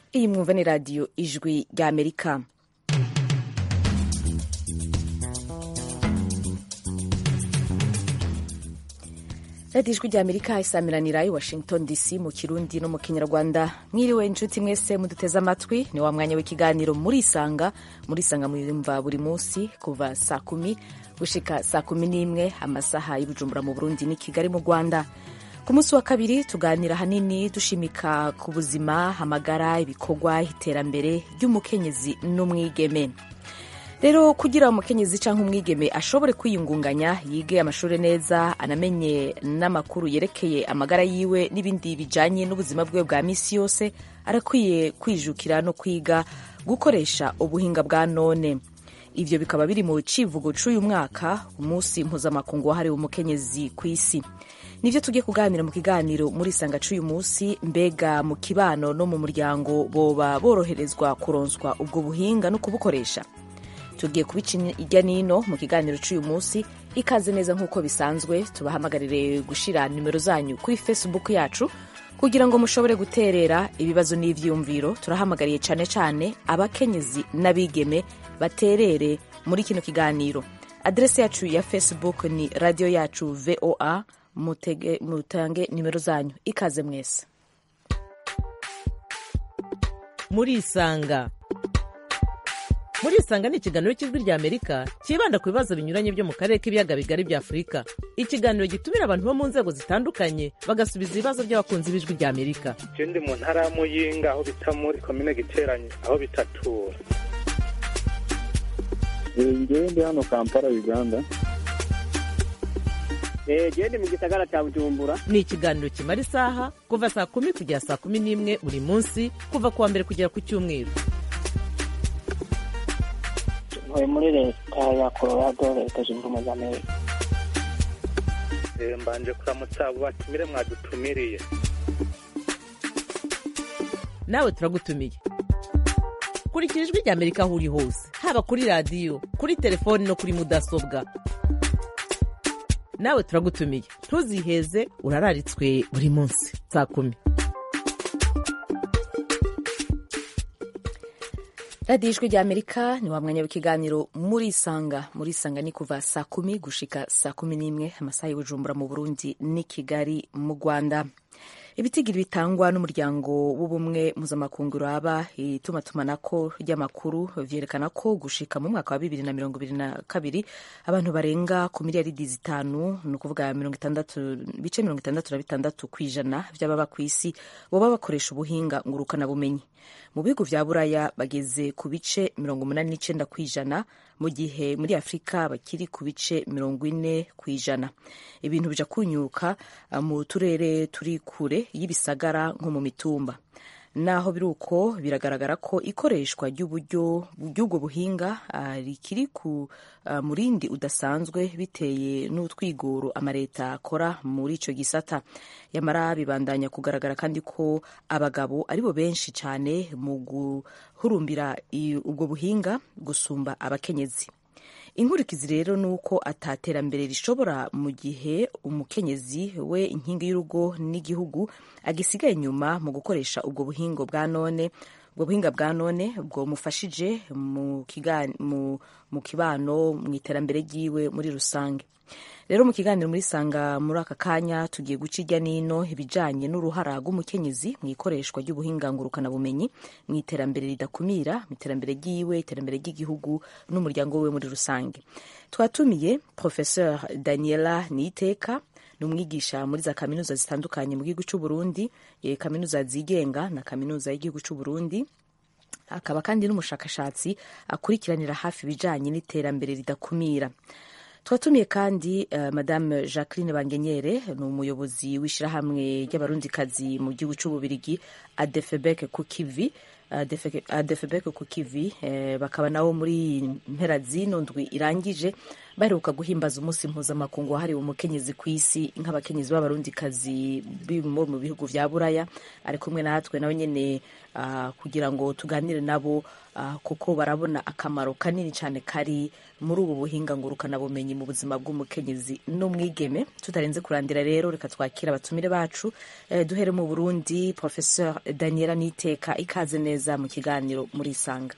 iyi mwumva ni radiyo ijwi rya amerika radiyo ijwi rya amerika isamiranira i washington dc mu kirundi no mu kinyarwanda mwiriwe inshuti mwese muduteze amatwi ni wa mwanya w'ikiganiro murisanga murisanga mwiyumva buri munsi kuva saa kumi gushika saa kumi n'imwe amasaha y'ubujumbura mu burundi ni kigali mu rwanda ku munsi wa kabiri tuganira hanini dushimika ku buzima amagara ibikorwa iterambere ry'umukenyezi n'umwigeme rero kugira umukenyezi cyangwa umwigeme ashobore kwiyungunganya yige amashuri neza anamenye n'amakuru yerekeye amagara yiwe n'ibindi bijanye n'ubuzima bwiwe bwa misi yose arakwiye kwijukira no kwiga gukoresha ubuhinga bwa none ivyo bikaba biri mu civugo c'uyu mwaka umunsi mpuzamakungu wahariwe umukenyezi ku isi nivyo tugiye kuganira mu kiganiro muri sanga c'uyu munsi mbega mu kibano no mu muryango boba boroherezwa kuronswa ubwo buhinga no kubukoresha tugiye kubica irya nino mu kiganiro c'uyu munsi ikaze neza nk'uko bisanzwe tubahamagarire gushira nimero zanyu kuri facebook yacu kugira ngo mushobore guterera ibibazo n'ivyiyumviro turahamagariye cane cane abakenyezi n'abigeme baterere muri kino kiganiro adrese yacu ya facebook ni radio yacu voa mutege, mutange nimero zanyu ikaze mwese murisanga murisanga ni ikiganiro cy'ijwi rya amerika cyibanda ku bibazo binyuranye byo mu karere k'ibiyaga bigari bya afurika ikiganiro gitumira abantu bo mu nzego zitandukanye bagasubiza ibibazo by'abakunzi b'ijwi rya amerika je ndi mu ntara ya muyinga aho bita muri komine giteranye aho bitatura ngewe ndi hano kampala uganda gende mu gisagara cya bujumbura ni ikiganiro kimara isaha kuva saa kumi kugera saa kumi n'imwe buri munsi kuva ku wa mbere kugera ku cyumweru ntuye muri leta ya colorado leta zunze ubumwe za amerika mbanje kuramutsa abo batumire mwadutumiriye nawe turagutumiye kurikira ijwi rya amerika aho uri hose haba kuri radiyo kuri telefoni no kuri mudasobwa nawe turagutumiye ntuziheze urararitswe buri munsi saa kumi radiyo ijwi rya amerika ni wa mwanya w'ikiganiro murisanga murisanga ni kuva saa kumi gushika saa kumi n'imwe amasaha y'ubujumbura mu burundi n'i kigali mu rwanda ibitigiri bitangwa n'umuryango w'ubumwe mpuzamakungu uraba itumatumanako ry'amakuru vyerekana ko gushika mu mwaka wa bibiri na mirongo ibiri na kabiri abantu barenga ku miliyaridi zitanu ni ukuvuga ibice mirongo itandatu na bitandatu ku ijana vy'ababa ku isi boba bakoresha ubuhinga ngurukanabumenyi mu bihugu vya buraya bageze ku bice mirongo umunani n'icenda ku ijana mu gihe muri afurika bakiri ku bice mirongo ine ku ijana ibintu bija kunyuka mu turere turi kure y'ibisagara nko mu mitumba naho biri uko biragaragara ko ikoreshwa ry'uburyo bw'ubwo buhinga rikiri ku murindi udasanzwe biteye n'utwigoro amaleta akora muri ico gisata yamara bibandanya kugaragara kandi ko abagabo aribo benshi cyane mu guhurumbira ubwo buhinga gusumba abakenyezi inkurikizi rero ni uko ataterambere rishobora mu gihe umukenyezi we inkingi y'urugo n'igihugu agisigaye inyuma mu gukoresha ubwo buhinga bwa none ubwo buhinga bwa none bwomufashije mu kibano mu iterambere ryiwe muri rusange rero mu kiganiro muri sanga muri aka kanya tugiye guca irya nino ibijanye n'uruhara rw'umukenyezi mu ikoreshwa ry'ubuhinga ngurukanabumenyi mu iterambere ridakumira mu iterambere ryiwe iterambere ry'igihugu n'umuryango we muri rusange twatumiye professeur daniela niteka ni umwigisha muri za kaminuza zitandukanye mu gihugu c'uburundi kaminuza zigenga na kaminuza y'igihugu c'uburundi akaba kandi n'umushakashatsi akurikiranira hafi ibijanye n'iterambere ridakumira twatumiye kandi uh, madame jacqueline bangenyere ni umuyobozi w'ishyirahamwe ry'abarundikazi mu gihugu c'ububirigi adefebek kukivi adefebek kukivi eh, bakaba nabo muri mpera zino ndwi irangije baheruka guhimbaza umunsi mpuzamakungu wahariwe umukenyezi ku isi nk'abakenyezi b'abarundikazi bo mu bihugu vya buraya ari kumwe natwe nawe nyene uh, kugira ngo tuganire nabo uh, kuko barabona akamaro kanini cyane kari muri ubu buhinga ngurukanabumenyi mu buzima bw'umukenyezi n'umwigeme tutarenze kurandira rero reka twakira abatumire bacu eh, duhere mu burundi professeur daniela niteka ikaze neza mu kiganiro muri isanga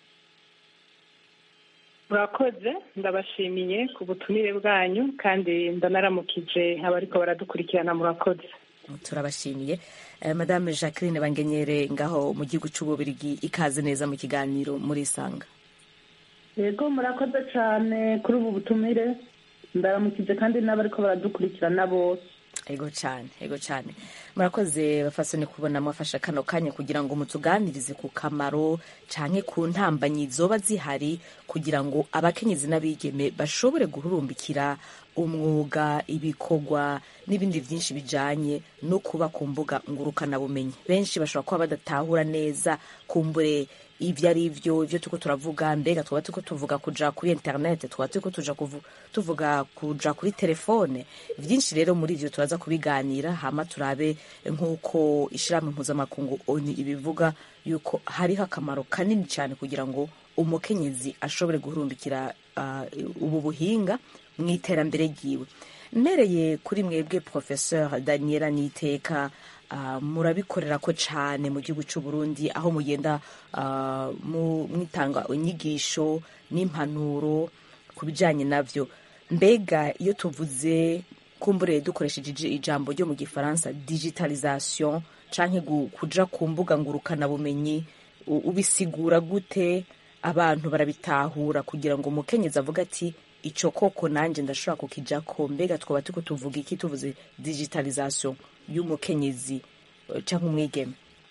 murakoze ndabashimiye ku butumire bwanyu kandi ndanaramukije abariko baradukurikirana murakoze turabashimiye eh, madame jacqueline bangenyere ngaho mu gihugu c'ububirigi ikaze neza mu kiganiro muri isanga yego murakoze cyane kuri ubu butumire ndaramukije kandi n'abariko baradukurikirana bose ego cyane ego cyane murakoze bafasoni kubona mwafasha kano kanya kugira ngo mutuganirize ku kamaro canke ku ntambanyi zoba zihari kugira ngo abakenyezi n'abigeme bashobore guhurumbikira umwuga ibikorwa n'ibindi byinshi bijanye no kuba ku mbuga ngurukanabumenyi benshi bashobora kuba badatahura neza kumbure ibyo ari byo ibyo turiko turavuga mbega twaba turiko tuvuga kuja kuri internet twaba turiko tuja kuvu, tuvuga kuja kuri telefone vyinshi rero muri ivyo turaza kubiganira hama turabe nk'uko ishirahamwe mpuzamakungu oni ibivuga yuko hariho akamaro kanini cyane kugira ngo umukenyezi ashobore guhurumbikira uh, ubu buhinga mu iterambere ryiwe mpereye kuri mwebwe professeur daniela niteka uh, murabikorera ko cyane mu gihugu cy'u Burundi aho mugenda uh, mwitanga inyigisho n'impanuro ku bijyanye navyo mbega iyo tuvuze kumbure dukoresheje ijambo ryo mu gifaransa digitalisation canke kuja ku mbuga ngurukanabumenyi ubisigura gute abantu barabitahura kugira ngo umukenyezi avuga ati ico koko nanje ndashobora kukijako mbega twaba turiko tuvuga iki tuvuze digitalisation y'umukenyezi canke umwigeme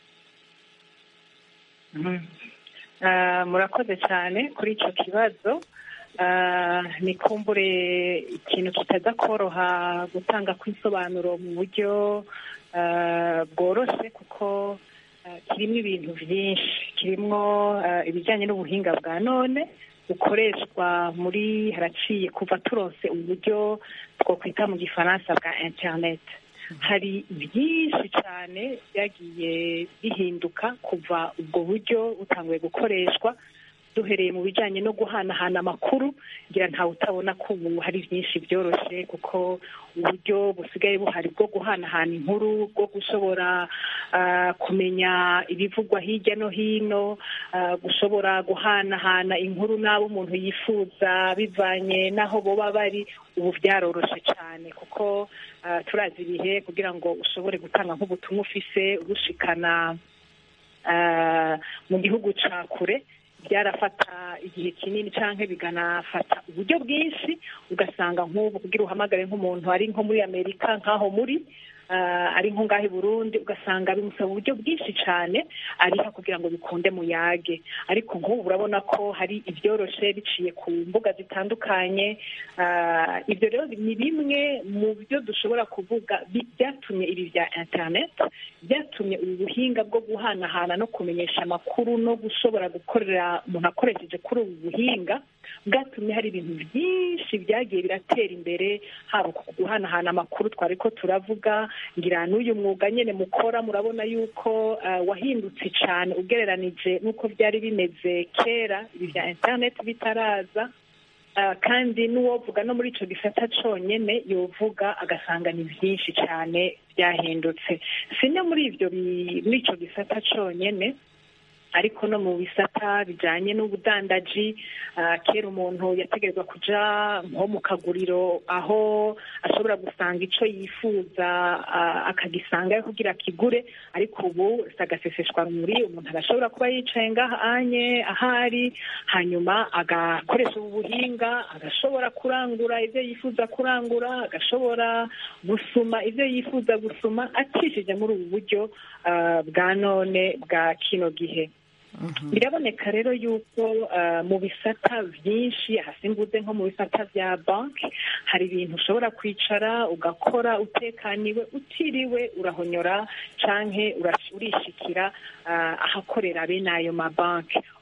murakoze cyane kuri icyo kibazo ni kumbure ikintu kitaza koroha gutanga kw'isobanuro mu buryo bworoshye kuko kirimo ibintu byinshi kirimo ibijyanye n'ubuhinga bwa none bukoreshwa muri haraciye kuva turose uburyo twakwita mu gifaransa bwa interineti hari byinshi cyane byagiye bihinduka kuva ubwo buryo butanguye gukoreshwa duhereye mu bijyanye no guhanahana amakuru ngira ntawe utabona ko ubu hari byinshi byoroshye kuko uburyo busigaye buhari bwo guhanahana inkuru bwo gushobora kumenya ibivugwa hirya no hino gushobora guhanahana inkuru n'abo umuntu yifuza bivanye n'aho boba bari ubu byaroroshye cyane kuko turazi ibihe kugira ngo ushobore gutanga nk'ubutumwa ufise urushikana mu gihugu cya kure byarafata igihe kinini cyangwa biganafata uburyo bwinshi ugasanga nk'ubu kugira uhamagare nk'umuntu ari nko muri amerika nk'aho muri ari nko ngaho i burundi ugasanga bimusaba uburyo bwinshi cyane ariho kugira ngo bikunde muyage ariko nk'ubu urabona ko hari ibyoroshe biciye ku mbuga zitandukanye ibyo rero ni bimwe mu byo dushobora kuvuga byatumye ibi bya interineti byatumye ubu buhinga bwo guhanahana no kumenyesha amakuru no gushobora gukorera umuntu akoresheje kuri ubu buhinga bwatumye hari ibintu byinshi byagiye biratera imbere haba ku guhanahana amakuru twari ko turavuga ngira n'uyu mwuga nyine mukora murabona yuko wahindutse cyane ugereranije n'uko byari bimeze kera ibi bya interineti bitaraza kandi n'uwovuga no muri icyo gisata cyonyine yovuga agasanga ni byinshi cyane byahindutse si no muri ibyo muri icyo gisata cyonyine ariko no mu bisata bijyanye n'ubudandaji kera umuntu yategerezwa kujya nko mu kaguriro aho ashobora gusanga icyo yifuza akagisangayo kugira akigure ariko ubu agaseseshwa muri umuntu arashobora kuba yicaye ngaha anye ahari hanyuma agakoresha ubu buhinga agashobora kurangura ibyo yifuza kurangura agashobora gusuma ibyo yifuza gusuma acishije muri ubu buryo bwa none bwa kino gihe biraboneka rero yuko mu bisata byinshi hasimbuze nko mu bisata bya banki hari ibintu ushobora kwicara ugakora utekaniwe utiriwe urahonyora cyangwa urishikira ahakorera bene ayo mabanki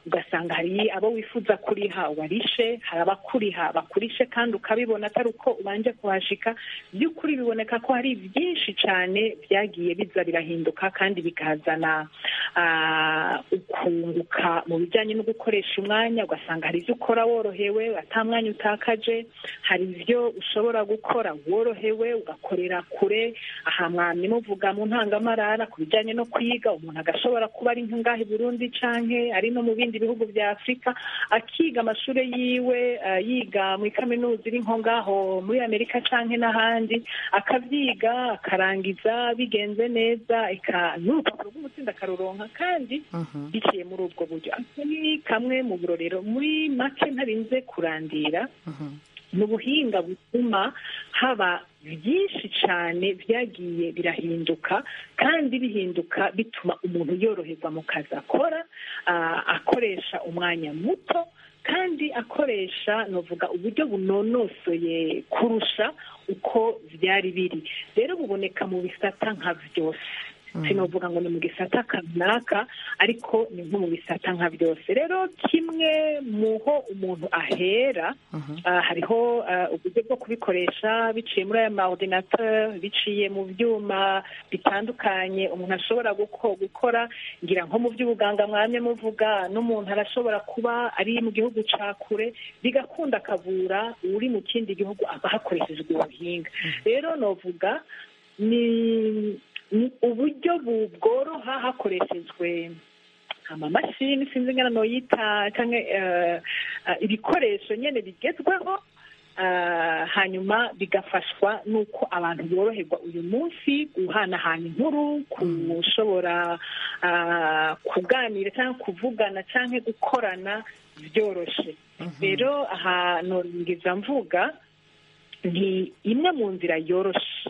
ugasanga hari abo wifuza kuriha warishe hari abakuriha bakurishe kandi ukabibona atari uko ubanje kuhashika by'ukuri biboneka ko hari byinshi cyane byagiye biza birahinduka kandi bikazana ah, ukunguka mu bijyanye no gukoresha umwanya ugasanga hari ibyo ukora worohewe ata mwanya utakaje hari ibyo ushobora gukora worohewe ugakorera kure aha mwamye muvuga mu ntangamarara ku bijyanye no kwiga umuntu agashobora kuba ari nk'ingahe i burundi canke ari no mu bindi bihugu bya afurika akiga amashuri yiwe ah, yiga muri kaminuza iri nko ngaho muri amerika canke n'ahandi akabyiga akarangiza bigenze neza eka n'urupapuro rw'umutsindo akaruronka kandi biciye muri ubwo buryo Aka ni kamwe mu burorero muri make ntarinze kurandira ni ubuhinga butuma haba byinshi cyane byagiye birahinduka kandi bihinduka bituma umuntu yoroherwa mu kazi akora ah, akoresha umwanya muto kandi akoresha novuga uburyo bunonosoye kurusha uko byari biri rero buboneka mu bisata nka byose sinovuga ngo ni mu gisata kanaka ariko ni nko mu bisata nka byose rero kimwe mu ho umuntu ahera ah, hariho ah, uburyo bwo kubikoresha biciye muri aya ma ordinateur biciye mu byuma bitandukanye umuntu ashobora guko- gukora ngira nko mu by'ubuganga mwamye muvuga n'umuntu arashobora kuba ari mu gihugu ca kure bigakunda akavura uri mu kindi gihugu aba hakoreshejwe ubuhinga rero novuga ni ni uburyo bu- bworoha hakoreshejwe amamashini sinzi ingana noyita cyangwa eh, eh, ibikoresho nyine bigezweho ah, hanyuma bigafashwa n'uko abantu boroherwa uyu munsi guhanahana inkuru kushobora ah, kuganira cyangwa kuvugana cyangwa gukorana byoroshye rero aha nongeza mvuga ni imwe mu nzira yoroshe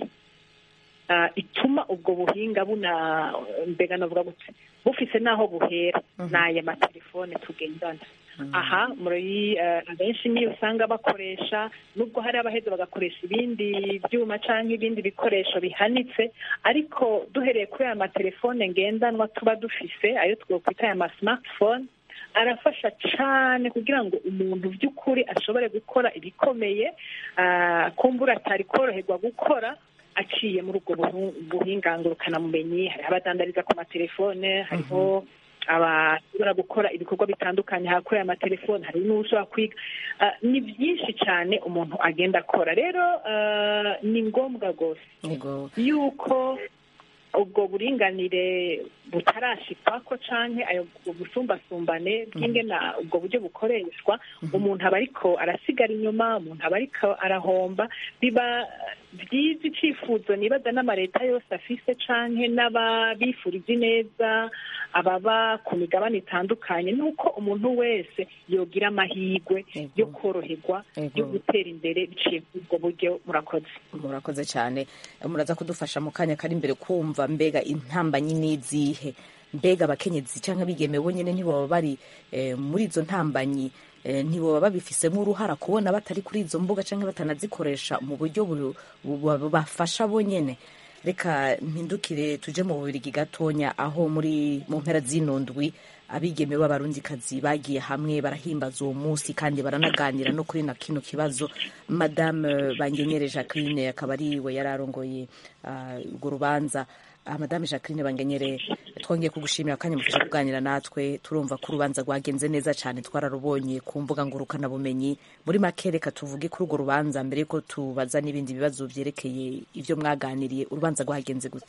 ah, ituma ubwo buhinga buna mbega navuga gute bufise n'aho buhera ni aya matelefone tugendana aha muri eh, abenshi niyo usanga bakoresha nubwo hari abaheza bagakoresha ibindi byuma cyangwa ibindi bikoresho bihanitse ariko duhereye kuri aya matelefone ngendanwa tuba dufise ayo twakwita aya ma smartphone arafasha cyane kugira ngo umuntu by'ukuri ashobore gukora ibikomeye ah, kumbura atari koroherwa gukora aciye muri ubwo buhu- buhinga ngurukanamumenyi hariho abadandariza ku matelefone hariho abashobora gukora ibikorwa bitandukanye hakorera amatelefone hari n'ushobora kwiga Ah, ni byinshi cyane umuntu agenda akora rero ah, ni ngombwa rwose yego yuko ubwo buringanire butarashikako canke ayo busumbasumbane bw'ingena ubwo buryo bukoreshwa umuntu aba ariko arasigara inyuma umuntu aba ariko arahomba biba byiza icifuzo nibaza n'amaleta yose afise canke n'ababifuriza ineza ababa ku migabane itandukanye nuko umuntu wese yogira amahirwe Yego. yo koroherwa Yego. yo gutera imbere biciye muri ubwo buryo murakoze murakoze cyane muraza kudufasha mu kanya kari imbere kumva mbega intambanyi n'izihe mbega abakenyezi cyangwa abigeme bonyine ntibaba bari eh, muri izo ntambanyi eh, ntibaba babifisemo uruhara kubona batari kuri izo mbuga cyangwa batanazikoresha mu buryo bu- bu- bubafasha bonyine reka mpindukire tuje mu bubirigi gatonya aho muri mu mpera zino ndwi abigeme b'abarundikazi bagiye hamwe barahimbaza uwo munsi kandi baranaganira no kuri na kino kibazo madame bangenyere jacqueline akaba ari we yari arongoye ah, urwo rubanza Ah, madame jacqueline bangenyere twongeye kugushimira akanya mufasha kuganira natwe turumva ko urubanza rwagenze neza cyane twararubonye ku mbuga ngurukanabumenyi muri make reka tuvuge kuri urwo rubanza mbere yuko tubaza n'ibindi bibazo byerekeye ibyo mwaganiriye urubanza rwagenze gute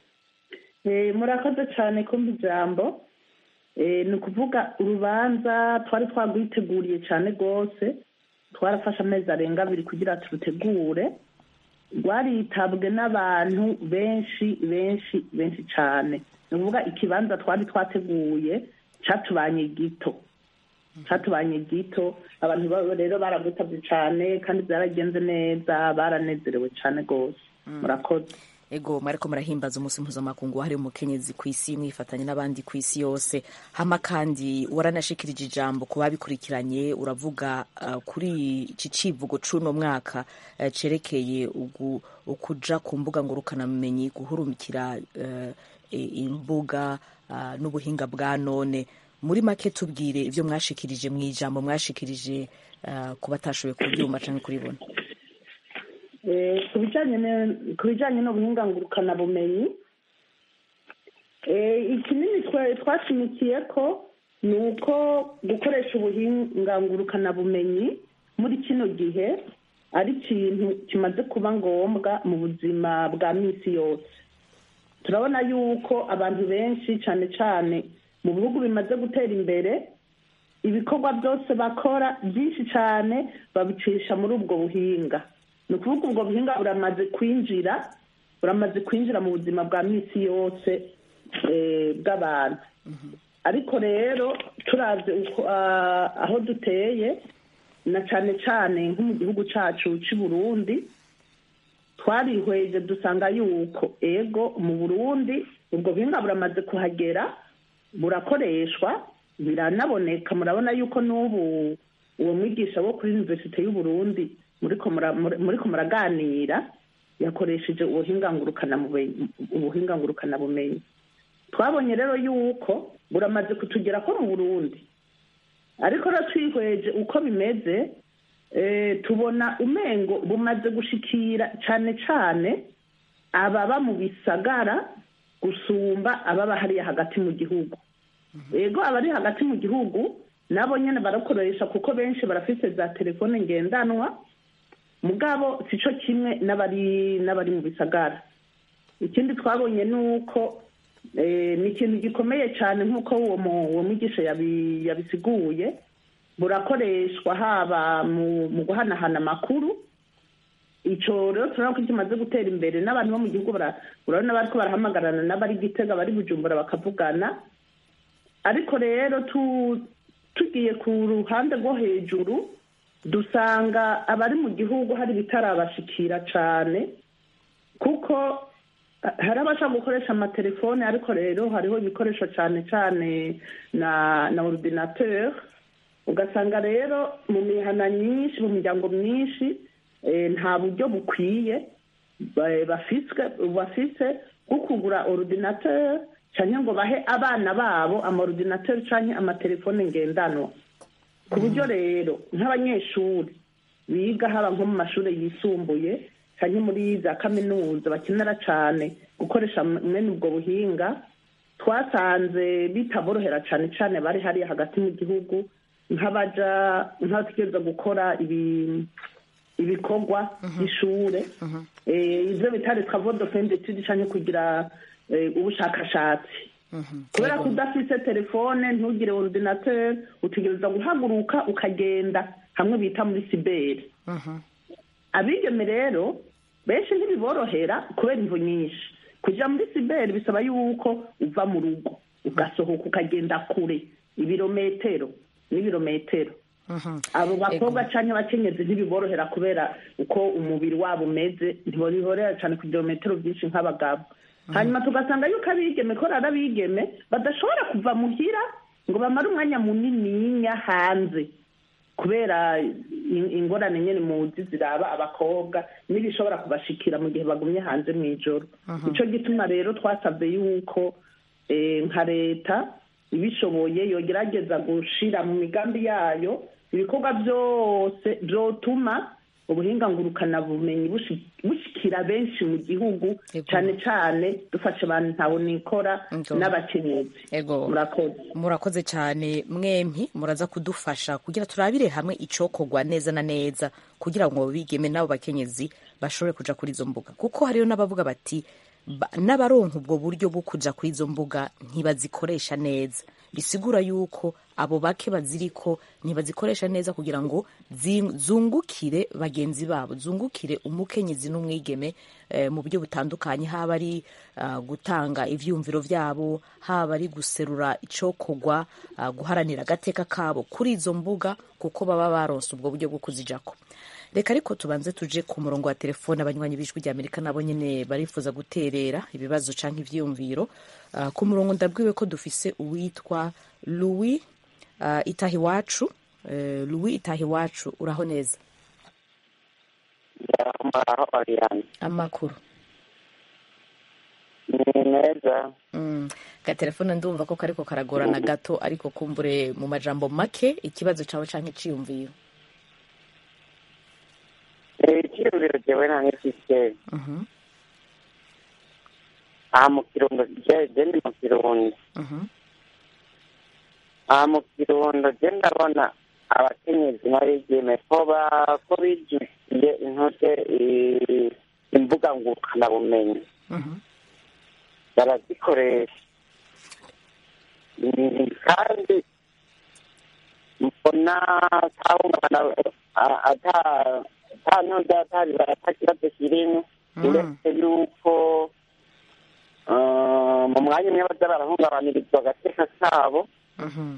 Eh, murakoze cyane kumva ijambo Eh, ni ukuvuga urubanza twari twagwiteguriye cyane rwose twarafashe amezi arenga abiri kugira turutegure rwaritabwe n'abantu benshi benshi benshi cyane ni ukuvuga ikibanza twari twateguye cyatubanye gito cyatubanye gito abantu ba- rero baragwitabye cyane kandi byaragenze neza baranezerewe cyane rwose murakoze ego mwariko murahimbaza umunsi mpuzamakungu wahariwe umukenyezi ku isi mwifatanya n'abandi ku isi yose hama kandi waranashikirije ijambo ku babikurikiranye uravuga uh, kuri iki civugo c'uno mwaka uh, cerekeye ugu- ukuja ku mbuga ngurukanabumenyi guhurumikira uh, i- imbuga uh, n'ubuhinga bwa none muri make tubwire ibyo mwashikirije mu ijambo mwashikirije ah, ku batashoboye kubyumva cyangwa kuribona Eh, ku bijyanye ne- ku bijyanye n'ubuhingangurukanabumenyi eh, ikinini twe- twashimikiye ko ni uko gukoresha ubuhingangurukanabumenyi muri kino gihe ari ikintu kimaze kuba ngombwa mu buzima bwa minsi yose turabona yuko abantu benshi cyane cyane mu bihugu bimaze gutera imbere ibikorwa byose bakora byinshi cyane babicisha muri ubwo buhinga ni ukuvuga ubwo buhinga buramaze kwinjira buramaze kwinjira mu buzima bwa minsi yose eh, bw'abantu ariko rero turavye uko ah, aho duteye na cyane cyane nko mu gihugu cyacu cy'i burundi twarihweje dusanga yuko ego mu burundi ubwo buhinga buramaze kuhagera burakoreshwa biranaboneka murabona yuko n'ubu uwo mwigisha wo kuri universite y'u Burundi muriko mura- muri- muriko muraganira yakoresheje ubuhingangurukanabumenyi ubuhingangurukanabumenyi twabonye rero yuko buramaze kutugera ko mu burundi ariko rero twihweje uko bimeze eh, tubona umengo bumaze gushikira cyane cyane ababa mu bisagara gusumba ababa hariya hagati mu gihugu yego abari hagati mu gihugu nabo nyine barakoresha kuko benshi barafite za telefone ngendanwa mugabo si cyo kimwe n'abari n'abari mu bisagara ikindi twabonye ni uko eh, ni ikintu gikomeye cyane nk'uko uwo mu- uwo mwigisha yabi- yabisiguye burakoreshwa haba mu mu guhanahana amakuru icyo rero turabona ko kimaze gutera imbere n'abantu bo mu gihugu bara- urabona bariko barahamagarana n'abari gitega bari bujumbura bakavugana ariko rero tu- tugiye ku ruhande rwo hejuru dusanga abari mu gihugu hari ibitarabashikira cyane kuko ha- hari abashaka gukoresha amatelefone ariko rero hariho ibikoresho cyane cyane na na ordinateur ugasanga rero mu mihana myinshi mu miryango myinshi eh, nta buryo bukwiye ba- bafiswe bafise bwo kugura ordinateur cyangwa ngo bahe abana babo amaordinateur cyangwa amatelefone ngendanwa ku buryo rero nk'abanyeshuri biga haba nko mu mashuri yisumbuye cyangwa muri za kaminuza bakenera cyane gukoresha mwene ubwo buhinga twasanze bitaborohera cyane cyane bari hariya hagati mu gihugu nk'abaja nk'abategereza gukora ibi ibikorwa by'ishure Eh, ivyo bitari travaux de fin d'étude canke kugira eh, ubushakashatsi kubera ko udafise telefone ntugire ordinateur utegereza guhaguruka ukagenda hamwe bita muri siberi abigeme rero benshi ntibiborohera kubera imvu nyinshi kuja muri siberi bisaba yuko uva mu rugo ugasohoka ukagenda kure ibirometero n'ibirometero abo bakobwa cyangwa abakenyezi ntibiborohera kubera uko umubiri wabo umeze ntibiborohera cyane ku birometero byinshi nk'abagabo hanyuma tugasanga yuko abigeme ko ari abigeme badashobora kuva muhira ngo bamare umwanya munininya hanze kubera in- ingorane nyine muzi ziraba abakobwa n'ibishobora kubashikira mu gihe bagumye hanze mu ijoro nicyo gituma rero twasabye yuko eh, nka leta ibishoboye yogerageza gushira mu migambi yayo ibikorwa byose byotuma ubuhinga ngurukanabumenyi bushi- bushikira benshi mu gihugu Ego. cyane cyane dufashe abantu ntawe nikora Ego. n'abakenyezi ego murakoze murakoze cyane mwempi muraza kudufasha kugira turabire hamwe icokorwa neza na neza kugira ngo bigeme n'abo bakenyezi bashobore kuja kuri izo mbuga kuko hariyo n'abavuga bati ba- n'abaronka ubwo buryo bwo kuja kuri izo mbuga ntibazikoresha neza bisigura yuko abo bake baziriko ntibazikoresha neza kugira ngo zi- zungukire bagenzi babo zungukire umukenyezi n'umwigeme eh, mu buryo butandukanye haba ari ah, gutanga ivyumviro vyabo haba ari guserura icokorwa ah, guharanira agateka kabo kuri izo mbuga kuko baba baronse ubwo buryo bwo kuzijako reka ariko tubanze tuje ku murongo wa telefone abanywanyi b'ijwi rya amerika nabo nyene barifuza guterera ibibazo canke ivyiyumviro Ah, ku murongo ndabwiwe ko dufise uwitwa louis uh, itaha iwacu uh, louis itaha iwacu uraho neza muraho oriyani amakuru meza Mm, gatelefone ndumva ko kariko karagorana gato ariko kumbure mu majambo make ikibazo cawe canke iciyumviro Eh, icyiyumviro jewe nta ngifise Mhm, aha mu kirundo je je ndi mu kirundo mhm, aha mu kirundo je ndabona abakenyezi n'abigeme ko ba- ko bijukiye intute i- imbuga ngurukanabumenyi mhm, barazikoresha Mm, kandi mbona atahungabana a- ata ata ntuza atabibara ata kibazo kirimo Mm. uretse yuko ah, mu mwanya umwe baza barahungabanirizwa agateka kabo mhm.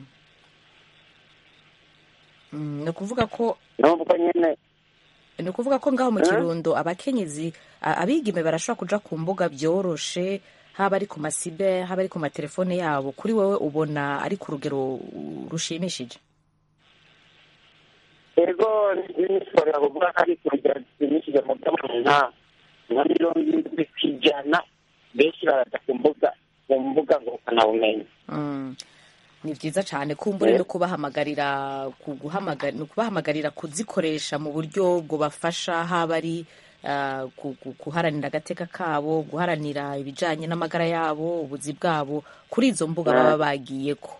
Mm, ni ukuvuga ko nubwo nyine ni ukuvuga ko ngaho mu Eh? kirundo abakenyezi a- abigeme barashobora kuja ku mbuga byoroshe haba ari ku masibe haba ari ku matelefone yabo kuri wowe ubona ari ku rugero uh, rushimishije ego nishobora kuvuga ko ari ku rugero rushimishije mu by'abantu nka nka mirongo irindwi ku ijana benshi baraza ku mbuga ku mbuga ngurukanabumenyi Mm. ni byiza cyane kumbure no kubahamagarira ku- guhamagara- no kubahamagarira kuzikoresha mu buryo bwubafasha haba ari ah, ku- ku- guharanira agateka kabo guharanira ibijyanye n'amagara yabo ubuzi bwabo kuri izo mbuga baba bagiyeko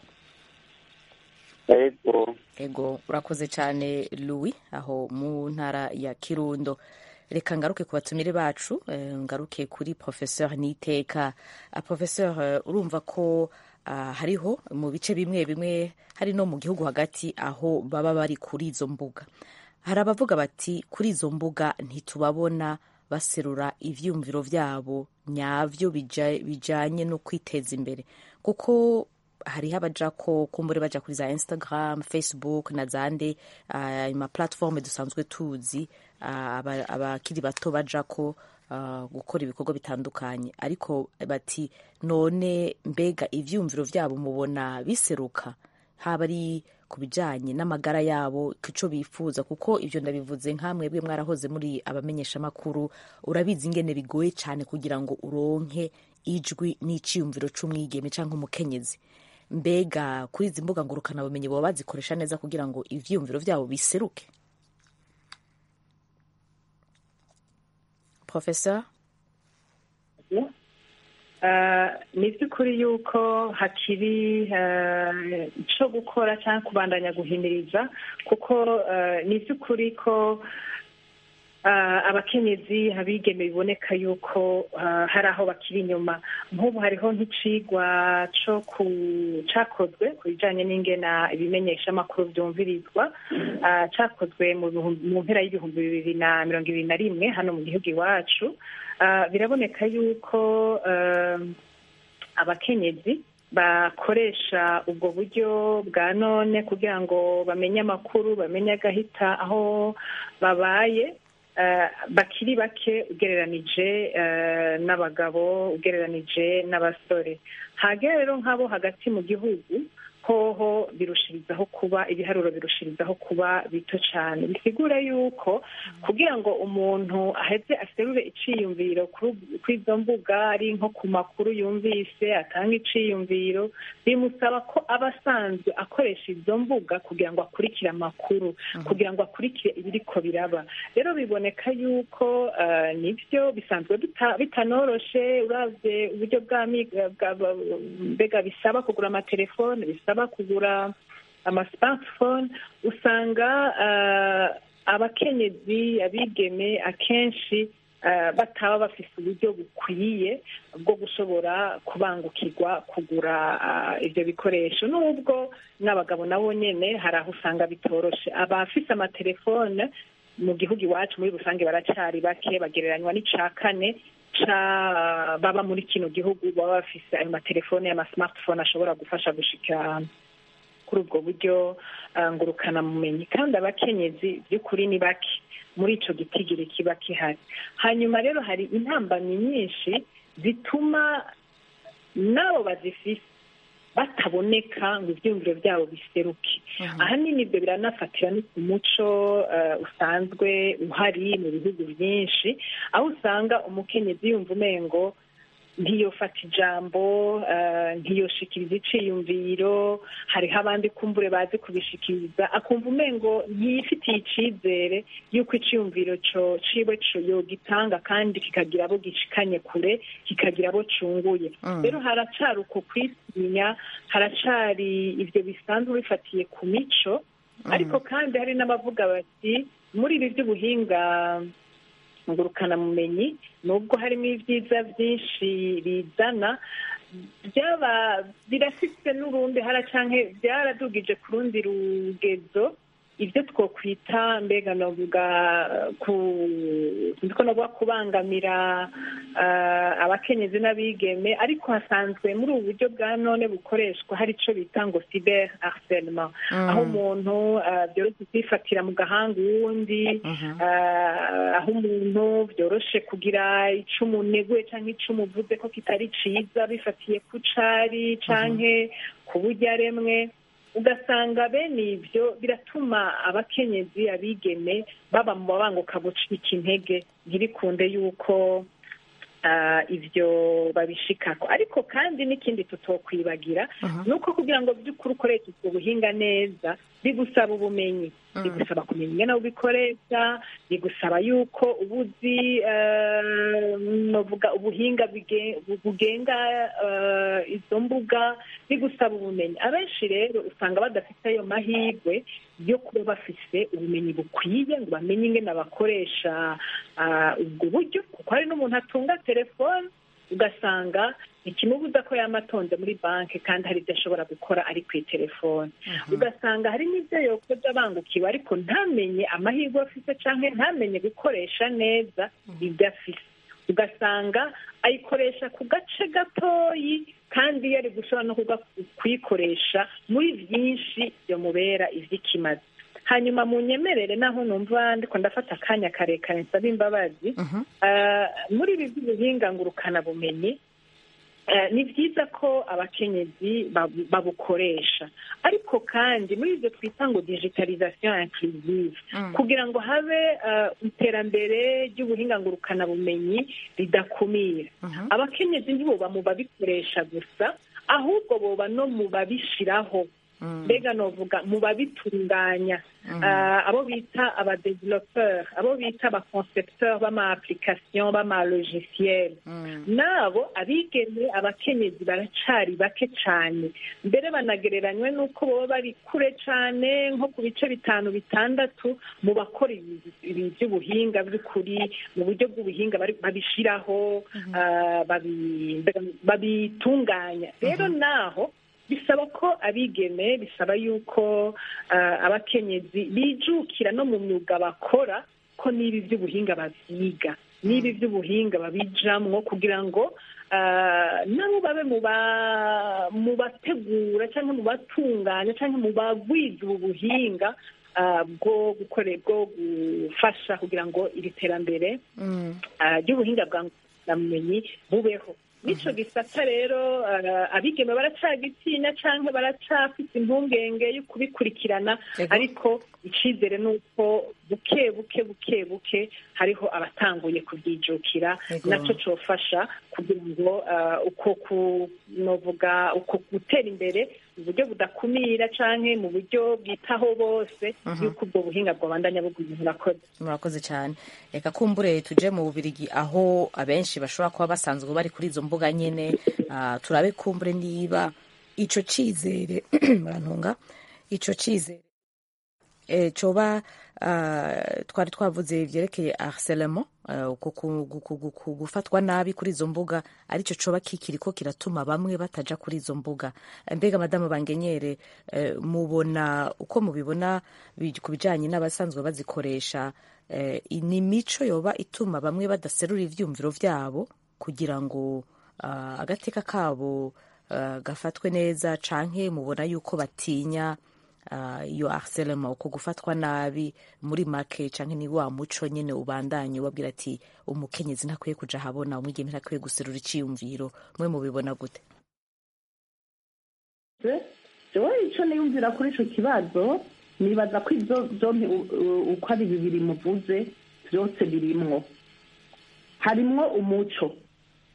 ego ego urakoze cyane louis aho mu ntara ya kirundo reka ngaruke ku batumire bacu eh, ngaruke kuri professeur niteka Ah, professeur eh, urumva ko ah, hariho mu bice bimwe bimwe hari no mu gihugu hagati aho baba bari kuri izo mbuga hari abavuga bati kuri izo mbuga ntitubabona baserura ivyumviro vyabo nyavyo bija- bijanye no kwiteza imbere kuko hariho abaja ko kumbure baja kuri za instagram facebook na zande uh, ma platform dusanzwe tuzi ah, aba- abakiri bato baja ko ah, gukora ibikorwa bitandukanye ariko bati none mbega ivyumviro vyabo mubona biseruka haba ari ku bijanye n'amagara yabo ico bifuza kuko ivyo ndabivuze nkamwebwe mwarahoze muri abamenyeshamakuru urabizi ingene bigoye cane kugira ngo uronke ijwi n'iciyumviro c'umwigeme canke umukenyezi mbega kuri izi mbuga ngurukanabumenyi boba bazikoresha neza kugira ngo ivyiyumviro vyabo biseruke professeur Ah, ni iby'ukuri yuko hakiri ah, icyo gukora cyangwa kubandanya guhimiriza kuko ah, ni iby'ukuri ko ah, abakenyezi abigeme biboneka yuko ah, hari aho bakiri inyuma nk'ubu hariho nk'icigwa cyo ku- cakozwe ku bijyanye n'ingena ibimenyeshamakuru byumvirizwa ah, cakozwe mu bihumbi- mu mpera y'ibihumbi bibiri na mirongo ibiri na rimwe hano mu gihugu iwacu Ah, biraboneka yuko ah, abakenyezi bakoresha ubwo buryo bwa none kugira ngo bamenye amakuru bamenye agahita aho babaye eh, bakiri bake ugereranije eh, n'abagabo ugereranije n'abasore hagera rero nk'abo hagati mu gihugu hoho birushirizaho kuba ibiharuro birushirizaho kuba bito cyane bisigura yuko kugira ngo umuntu aheze aserure iciyumviro kuri kuri izo mbuga ari nko ku makuru yumvise atanga iciyumviro bimusaba ko aba asanzwe akoresha izo mbuga kugira ngo akurikire amakuru kugira ngo akurikire ibiriko biraba rero biboneka yuko eh, nibyo bisanzwe bita- bitanoroshe uravye uburyo bwa mi- bwa- bwa- mbega bisaba kugura amatelefone bisaba kugura amasmartphone usanga eh, abakenyezi abigeme akenshi eh, bataba bafise uburyo bukwiye bwo gushobora kubangukirwa kugura eh, ivyo bikoresho nubwo n'abagabo nabo nyene hari aho usanga bitoroshe abafise amatelefone mu gihugu iwacu muri rusange baracari bake bagereranywa n'ica kane ca baba muri kino gihugu baba bafise ayo matelefone y'amasmartphone ashobora gufasha gushika kuri ubwo buryo ah, ngurukanamumenyi kandi abakenyezi by'ukuri ni bake muri ico gitigiri kiba kihari hanyuma rero hari intambamyi nyinshi zituma n'abo bazifise bataboneka ngo ivyumviro byabo biseruke ahanini ibyo biranafatira no ku muco eh, usanzwe uhari mu bihugu byinshi aho usanga umukenyezi yumva umengo ntiyofata ijambo eh, ntiyoshikiriza iciyumviro hariho abandi kumbure bazi kubishikiriza akumva umengo ntiyifitiye icizere y'uko iciyumviro co ciwe co yogitanga kandi kikagira abo gishikanye kure kikagira abo cunguye Mm. rero haracari uko kwitinya haracari ivyo bisanzwe bifatiye ku mico ariko kandi hari n'abavuga bati muri ibi by'ubuhinga ngurukanamumenyi nubwo harimo ibyiza byinshi bizana byaba birafite n'urundi hara canke byaradugije ku rundi rugezo ibyo twokwita mbega novuga ku ndiko novuga kubangamira ah, abakenyezi n'abigeme ariko hasanzwe muri ubu buryo bwa none bukoreshwa hari ico bita ngo cyber harcèlement Mm. aho umuntu ah, byoroshe kwifatira mu gahanga uwundi ah, aho umuntu byoroshe kugira ico umuneguye canke ico umuvuze ko kitari ciza bifatiye ku cari canke ku buryo aremwe ugasanga bene ibyo biratuma abakenyezi abigeme baba mu babanguka gucika intege ntibikunde yuko ah, ibyo babishikako ariko kandi n'ikindi tutokwibagira ni uko kugira ngo by'ukuri ukoreshe ubwo buhinga neza bigusaba ubumenyi bigusaba kumenya ingene ubikoresha bigusaba yuko uba uzi eh, novuga ubuhinga bige- bugenga eh, izo mbuga bigusaba ubumenyi abenshi rero usanga badafite ayo mahirwe yo kuba bafise ubumenyi bukwiye ngo bamenye ingene bakoresha ah, ubwo buryo kuko hari n'umuntu atunga telefone ugasanga ikimubuza ko yamatonze muri banki kandi hari ibyo ashobora gukora ari ku telefone ugasanga hari n'ibyo yokoze abangukiwe ariko ntamenye amahirwe afite cyangwa ntamenye gukoresha neza ibyo afite ugasanga ayikoresha ku gace gatoyi kandi yari gushobora no kuga- kuyikoresha muri byinshi byamubera iby'ikimazi hanyuma mu nyemerere naho numva ndiko ndafata akanya karekare nsaba imbabazi Ah, muri ibi by'ubuhinga ngurukanabumenyi eh, ni byiza ko abakenyezi babu- babukoresha ariko kandi muri ibyo twita ngo digitalisation inclusive kugira ngo habe eh, iterambere ry'ubuhinga ngurukanabumenyi ridakumira abakenyezi ntiboba mu babikoresha gusa ahubwo boba no mu babishiraho mbega novuga mu babitunganya Ah, abo bita abadevelopeur abo bita abaconcepteur b'ama application b'ama logiciel nabo abigeme abakenyezi baracari bake cane mbere banagereranywe n'uko baba bari kure cane nko ku bice bitanu bitandatu mu bakora ibi- ibi by'ubuhinga by'ukuri mu buryo bw'ubuhinga bari- babishiraho ah, babi- babitunganya rero naho bisaba ko abigeme bisaba yuko ah, abakenyezi bijukira no mu myuga bakora ko n'ibi by'ubuhinga babyiga n'ibi by'ubuhinga babijamwo kugira ngo ah, nabo babe mu ba- mu bategura cyangwa mu batunganya cyangwa mu bagwiza ubu buhinga ah, bwo gukore bwo gufasha kugira ngo iri terambere ah, ry'ubuhinga bwa ngurukanabumenyi bubeho n'ico gisata rero ah, abigeme baracagitinya canke baracafite impungenge yo kubikurikirana Yego. ariko icizere ni uko buke buke buke buke hariho abatanguye kubyijukira Yego. naco cofasha kugira ngo ah, uko ku novuga uko gutera imbere mu buryo budakumira canke mu buryo bwitaho bose yuko ubwo buhinga bwobandanya bugwira murakoze murakoze cyane reka kumbure tuje mu bubirigi aho abenshi bashobora kuba basanzwe bari kuri izo mbuga nyine ah, turabe kumbure niba ico cizere murantunga ico cizere eh, coba ah, twari twavuze vyerekeye harcèlement ah, uko ku- ku- ku- ku- gufatwa nabi kuri izo mbuga arico coba kikiriko kiratuma bamwe bataja kuri izo mbuga Eh, mbega madamu bangenyere eh, mubona uko mubibona bi- ku bijanye n'abasanzwe bazikoresha eh, ni imico yoba ituma bamwe badaserura ivyumviro vyabo kugira ngo ah, agateka kabo ah, gafatwe neza canke mubona yuko batinya ah, iyo harcèlement uko gufatwa nabi muri make canke ni wa muco nyene ubandanye ubabwira ati umukenyezi ntakwiye kuja ahabona umwigeme ntakwiye guserura iciyumviro mwe mubibona gute jewe icyo niyumvira kuri icyo kibazo nibaza ko ibyo byombi u- u- uko ari bibiri muvuze byose birimwo harimwo umuco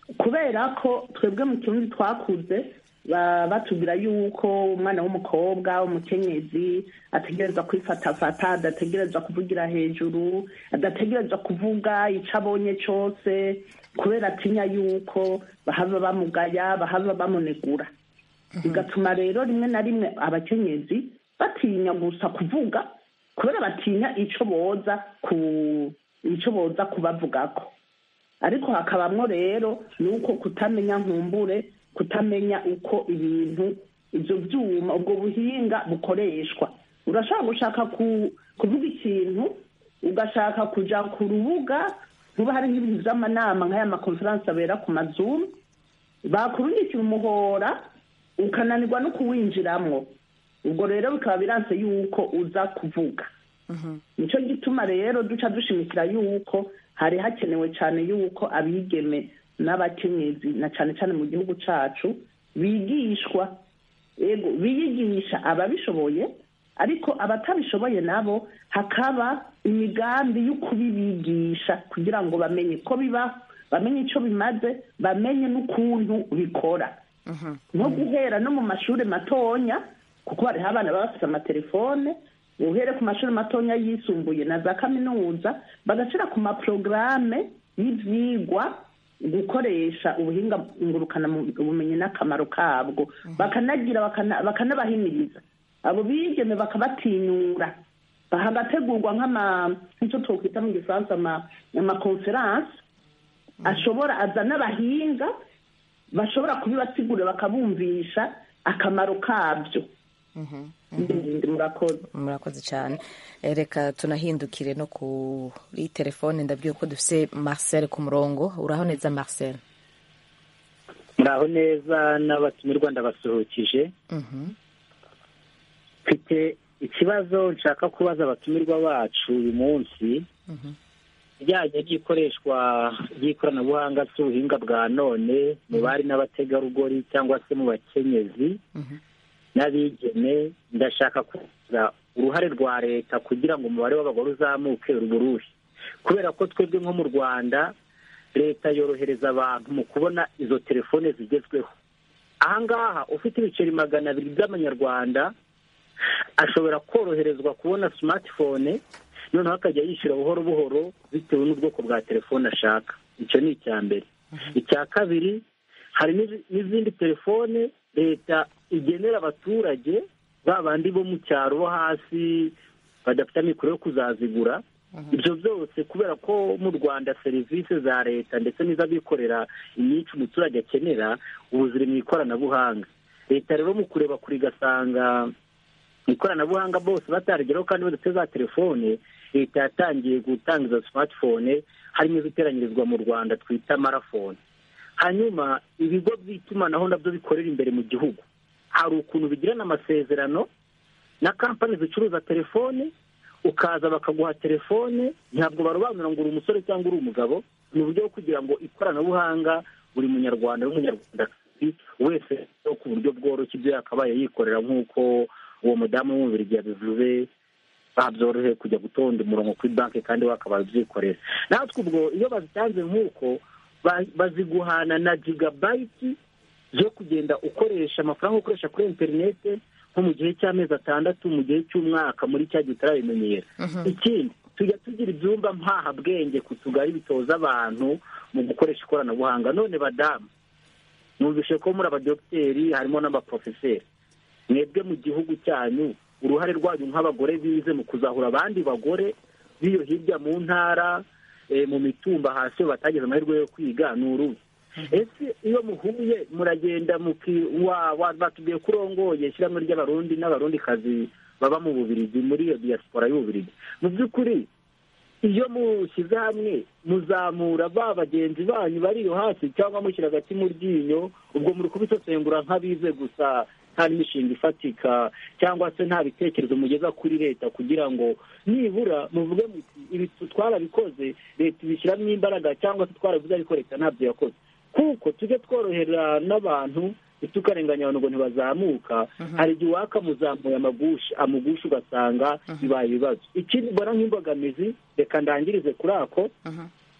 kubera ko twebwe mu kirundi twakuze ba- batubwira yuko umwana w'umukobwa umukenyezi ategereza kwifatafata adategereza kuvugira hejuru adategereza kuvuga icyo abonye cyose kubera atinya yuko bahava bamugaya bahava bamunegura bigatuma rero rimwe na rimwe abakenyezi batinya gusa kuvuga kubera batinya icyo boza ku icyo boza kubavugako ariko hakabamwo rero ni uko kutamenya nkumbure kutamenya uko ibintu ibyo byuma ubwo buhinga bukoreshwa urashobora gushaka ku- kuvuga ikintu ugashaka kujya ku rubuga ntuba hari nk'ibintu by'amanama nk'aya makonferansi abera ku mazumu bakurungikira umuhora ukananirwa no kuwinjiramwo ubwo rero bikaba biranse yuko uza kuvuga nicyo gituma rero duca dushimikira yuko hari hakenewe cyane yuko abigeme n'abakenyezi na cyane cyane mu gihugu cyacu bigishwa yego biyigisha ababishoboye ariko abatabishoboye nabo hakaba imigambi yo kubibigisha kugira ngo bamenye ko biba bamenye icyo bimaze bamenye n'ukuntu bikora nko guhera no mu mashuri matonya kuko hariho abana baba bafite amatelefone uhere ku mashuri matonya yisumbuye na za kaminuza bagashyira ku maporogaramu y'ibyigwa gukoresha ubuhinga ngurukana ubumenyi n'akamaro kabwo bakanagira bakana- bakanabahimiriza abo bigeme bakabatinyura hagategurwa nk'ama nk'icyo twakwita mu gifaransa ama- amakonferansi ashobora azana abahinga bashobora kubibasigura bakabumvisha akamaro kabyo Ndindi murakoze murakoze cyane Eh, reka tunahindukire no kuri telefone ndabwiye ko dufite marcel ku murongo uraho neza marcel muraho neza n'abatumirwa ndabasuhukije Mhm. mfite ikibazo nshaka kubaza abatumirwa bacu uyu munsi bijyanye n'ikoreshwa ry'ikoranabuhanga ry'ubuhinga bwa none mu bari n'abategarugori cyangwa se mu bakenyezi n'abigeme ndashaka kubaza uruhare rwa leta kugira ngo umubare w'abagore uzamuke uruhe kubera ko twebwe nko mu rwanda leta yorohereza abantu mu kubona izo telefone zigezweho ahangaha ufite ibiceri magana abiri by'amanyarwanda ashobora koroherezwa kubona smartphone noneho akajya yishyura buhoro buhoro bitewe n'ubwoko bwa telefone ashaka icyo ni icya mbere icya kabiri hari n'izi- n'izindi telefone leta igenera abaturage ba bandi bo mu cyaro bo hasi badafite amikoro yo kuzazigura ibyo byose kubera ko mu rwanda serivisi za leta ndetse n'iz'abikorera inyinshi umuturage akenera ubu ziri mu ikoranabuhanga leta rero mu kureba kure igasanga mu ikoranabuhanga bose batarigeraho kandi badafite za telefone leta yatangiye gutanga izo smartphone harimo iziteranyirizwa mu rwanda twita marafone hanyuma ibigo by'itumanaho nabyo bikorera imbere mu gihugu hari ukuntu bigirana amasezerano na kampani zicuruza telefone ukaza bakaguha telefone ntabwo barobanura ngo uri umusore cyangwa uri umugabo ni uburyo bwo kugira ngo ikoranabuhanga buri munyarwanda n'umunyarwandakazi wese no ku buryo bworoshye ibyo yakabaye yikorera nk'uko uwo mudamu w'umubiri yabivuze babyoroheye kujya gutonda umurongo kuri banki kandi wakabaye ubyikorera natwe ubwo iyo bazitanze nk'uko ba- baziguhana na jigabayiti zo kugenda ukoresha amafaranga ukoresha kuri interinete nko mu gihe cy'amezi atandatu mu gihe cy'umwaka muri cya gihe utarabimenyera ikindi tujya tugira ibyumba mpahabwenge ku tugari bitoza abantu mu gukoresha ikoranabuhanga none badamu numvise ko muri abadogiteri harimo n'abaporofeseri mwebwe mu gihugu cyanyu uruhare rwanyu nk'abagore bize mu kuzahura abandi bagore b'iyo hirya mu ntara eh, mu mitumba hasi iyo batagize amahirwe yo kwiga ni uruhe ese iyo muhuye muragenda muki wa- wa- batubwiye ko urongoye ishyirahamwe ry'abarundi n'abarundikazi baba mu bubirigi muri iyo diaspora y'ububirigi mu by'ukuri iyo mushyize hamwe muzamura ba bagenzi banyu bari iyo hasi cyangwa mushyira agati mu ryinyo ubwo muri kubisesengura nk'abize gusa nta n'imishinga ifatika cyangwa se nta bitekerezo mugeza kuri leta kugira ngo nibura muvuge muti ibi twarabikoze leta ibishyiramo imbaraga cyangwa se twarabivuze ariko leta ntabyo yakoze kuko tujye tworohera n'abantu ntitukarenganya abantu ngo ntibazamuka hari igihe wakamuzamuye amagushi amugusha ugasanga bibaye ibibazo ikindi mbona nk'imbogamizi reka ndangirize kuri ako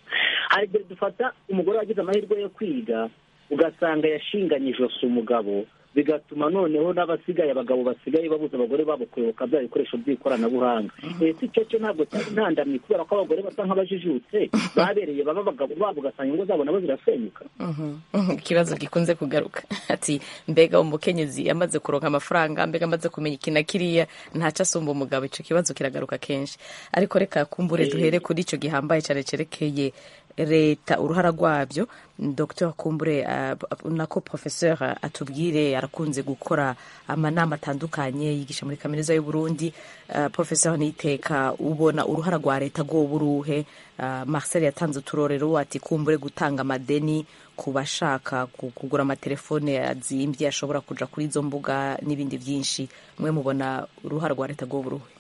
hari igihe dufata umugore wagize amahirwe yo kwiga ugasanga yashinganye ijosi umugabo bigatuma noneho n'abasigaye abagabo basigaye babuza abagore babo kuyoboka bya bikoresho by'ikoranabuhanga ese icyo cyo ntabwo cyari intandamyi kubera ko abagore basa nk'abajijutse babereye baba abagabo babo ugasanga ingo zabo nabo zirasenyuka ikibazo gikunze kugaruka ati mbega umukenyezi yamaze kuronka amafaranga mbega amaze kumenya iki na kiriya ntacyo asumba umugabo icyo kibazo kiragaruka kenshi ariko reka kumbure duhere kuri icyo gihambaye cyane cyerekeye leta uruhara rwabyo dr kumbure uh, nako professeur atubwire arakunze gukora amanama atandukanye yigisha muri kaminuza y'u Burundi uh, professeur niteka ubona uruhara rwa leta rwo buruhe uh, Marcel yatanze uturorero ati kumbure gutanga amadeni ku bashaka kugura amatelefone azimbye ashobora kuja kuri izo mbuga n'ibindi byinshi mwe mubona uruhara rwa leta rwo buruhe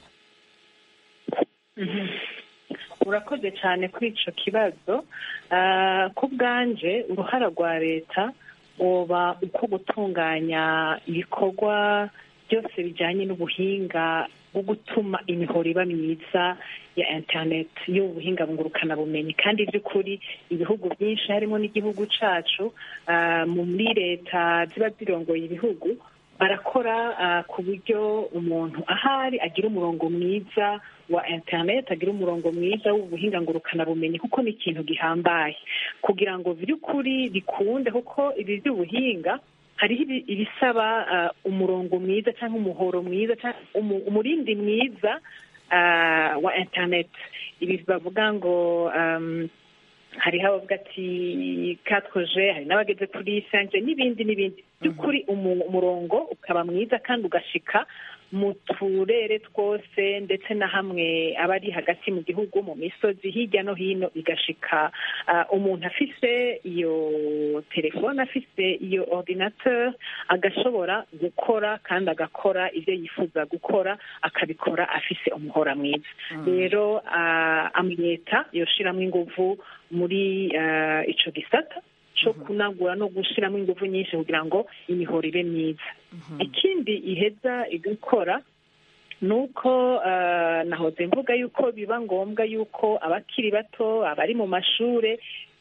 urakoze cyane kuri icyo kibazo ku bwanje uruhara rwa leta uba uko gutunganya ibikorwa byose bijyanye n'ubuhinga bwo gutuma imihoro iba myiza ya interineti y'ubuhinga bumenyi kandi by'ukuri ibihugu byinshi harimo n'igihugu cyacu muri leta ziba zirongoye ibihugu barakora ku buryo umuntu ahari agira umurongo mwiza wa interineti agira umurongo mwiza w'ubuhinga bumenyi kuko ni ikintu gihambaye kugira ngo by'ukuri bikunde kuko ibi by'ubuhinga hariho ibisaba umurongo mwiza cyangwa umuhoro mwiza umurindi mwiza wa interineti ibi bavuga ngo hariho abavuga ati katwoje hari n'abageze kuri sanje n'ibindi n'ibindi by'ukuri umurongo ukaba mwiza kandi ugashika mu turere twose ndetse na hamwe aba ari hagati mu gihugu mu misozi hirya no hino igashika umuntu afise iyo telefone afise iyo ordinateur agashobora gukora kandi agakora ibyo yifuza gukora akabikora afise umuhora mwiza rero leta yoshiramo inguvu muri ico gisata cyo kunagura no gushyiramo ingufu nyinshi kugira ngo imihoro ibe myiza ikindi iheza igakora ni uko nahoze mvuga yuko biba ngombwa yuko abakiri bato abari mu mashuri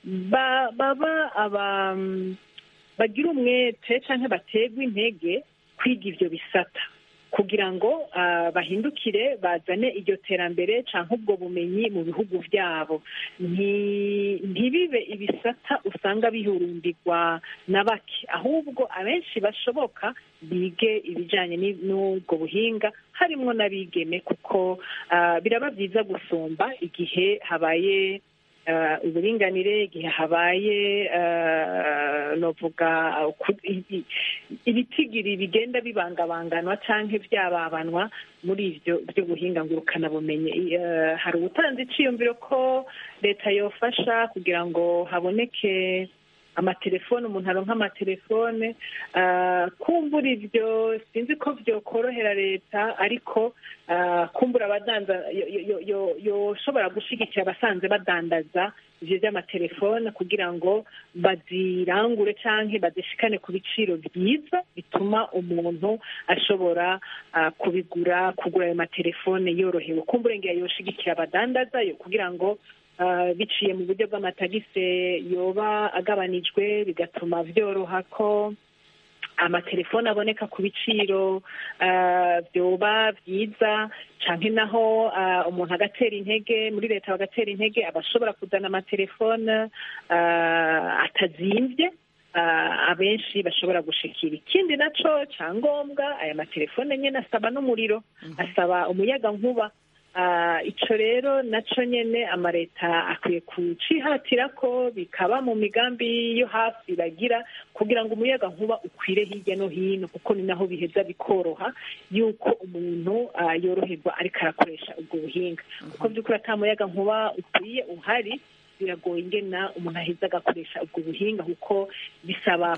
baba bagira umwete cyangwa baterwa intege kwiga ibyo bisata kugira ngo bahindukire bazane iryo terambere cyangwa ubwo bumenyi mu bihugu byabo ntibibe ibisata usanga bihurumbirwa na bake ahubwo abenshi bashoboka bige ibijyanye n'ubwo buhinga harimo n'abigeme kuko biraba byiza gusumba igihe habaye uburinganire igihe habaye novuga ibitigiri bigenda bibangabanganwa cyangwa byababanwa muri ibyo by'ubuhinga ngurukanabumenyi hari ubutanzi iciyumviro ko leta yofasha kugira ngo haboneke amatelefone umuntu aronka amatelefone kumbura ibyo sinzi ko byokorohera leta ariko kumbura abadanza yoshobora gushyigikira abasanze badandaza ibyo by'amatelefone kugira ngo bazirangure cyangwa bazishikane ku biciro byiza bituma umuntu ashobora kubigura kugura ayo matelefone yorohewe kumbura ngira yoshigikira abadandaza kugira ngo biciye mu buryo bw'amatagise yoba agabanijwe bigatuma byoroha ko amatelefone aboneka ku biciro byoba byiza cyangwa naho umuntu agatera intege muri leta bagatera intege abashobora kuzana amatelefone atazimbye abenshi bashobora gushikira ikindi nacyo cyangombwa aya matelefone nyine asaba n'umuriro asaba umuyaga nkuba icyo rero nacyo nyine amaleta akwiye kucihatira ko bikaba mu migambi yo hafi bagira kugira ngo umuyaga nkuba ukwire hirya no hino kuko ni naho biheza bikoroha yuko umuntu yoroherwa ariko arakoresha ubwo buhinga kuko by'ukuri ata muyaga nkuba ukwiye uhari biragoye ingena umuntu aheza agakoresha ubwo buhinga kuko bisaba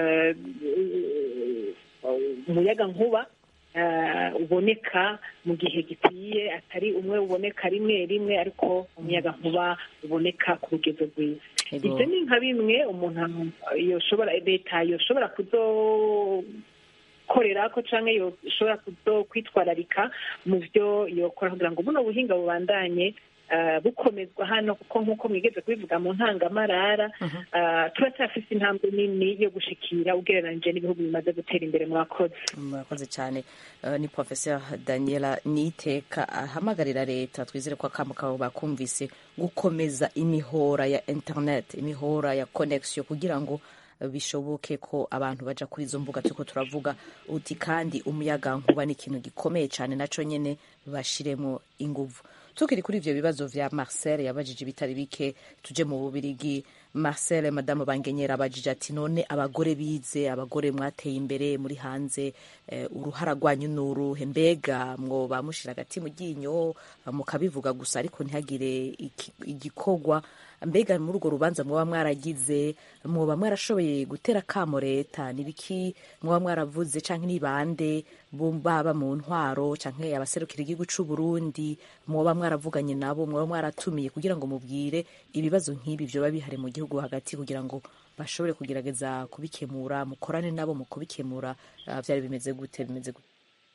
umuyaga nkuba uboneka mu gihe gikwiye atari umwe uboneka rimwe rimwe ariko umuyaga nkuba uboneka ku rugero rwiza ibyo ni nka bimwe umuntu yoshobora leta yoshobora kuzokorera ko cyangwa yoshobora kuzo kwitwararika mu byo yokora kugira ngo buno buhinga bubandanye ah, bukomezwa hano kuko nk'uko mwigeze kubivuga mu ntangamarara ah, turacyafise intambwe nini yo gushikira ugereranije n'ibihugu bimaze gutera imbere mwakoze murakoze cyane Eh, ni professeur daniela niteka ahamagarira leta twizere ko akamo kabo bakumvise gukomeza imihora ya internet imihora ya connection kugira ngo eh, bishoboke ko abantu baja kuri izo mbuga turiko turavuga uti kandi umuyaga nkuba ni ikintu gikomeye cyane naco nyene bashiremo inguvu tukiri kuri ivyo bibazo vya marcel yabajije ibitari bike tuje mu bubirigi marcel madamu bangenyera abajije ati none abagore bize abagore mwateye imbere muri hanze eh, uruhara rwanyu ni uruhe mbega mwoba mushira agati mu ryinyo mukabivuga gusa ariko ntihagire iki- igikorwa mbega muri urwo rubanza mwoba mwaragize mwoba mwarashoboye gutera kamo leta nibiki mwoba mwaravuze canke ni bande bo baba mu ntwaro canke abaserukira igihugu c'u Burundi mwoba mwaravuganye nabo mwoba mwaratumiye kugira ngo mubwire ibibazo nk'ibi vyoba bihari mu gihugu hagati kugira ngo bashobore kugerageza kubikemura mukorane nabo mu kubikemura ah, vyari bimeze gute bimeze gute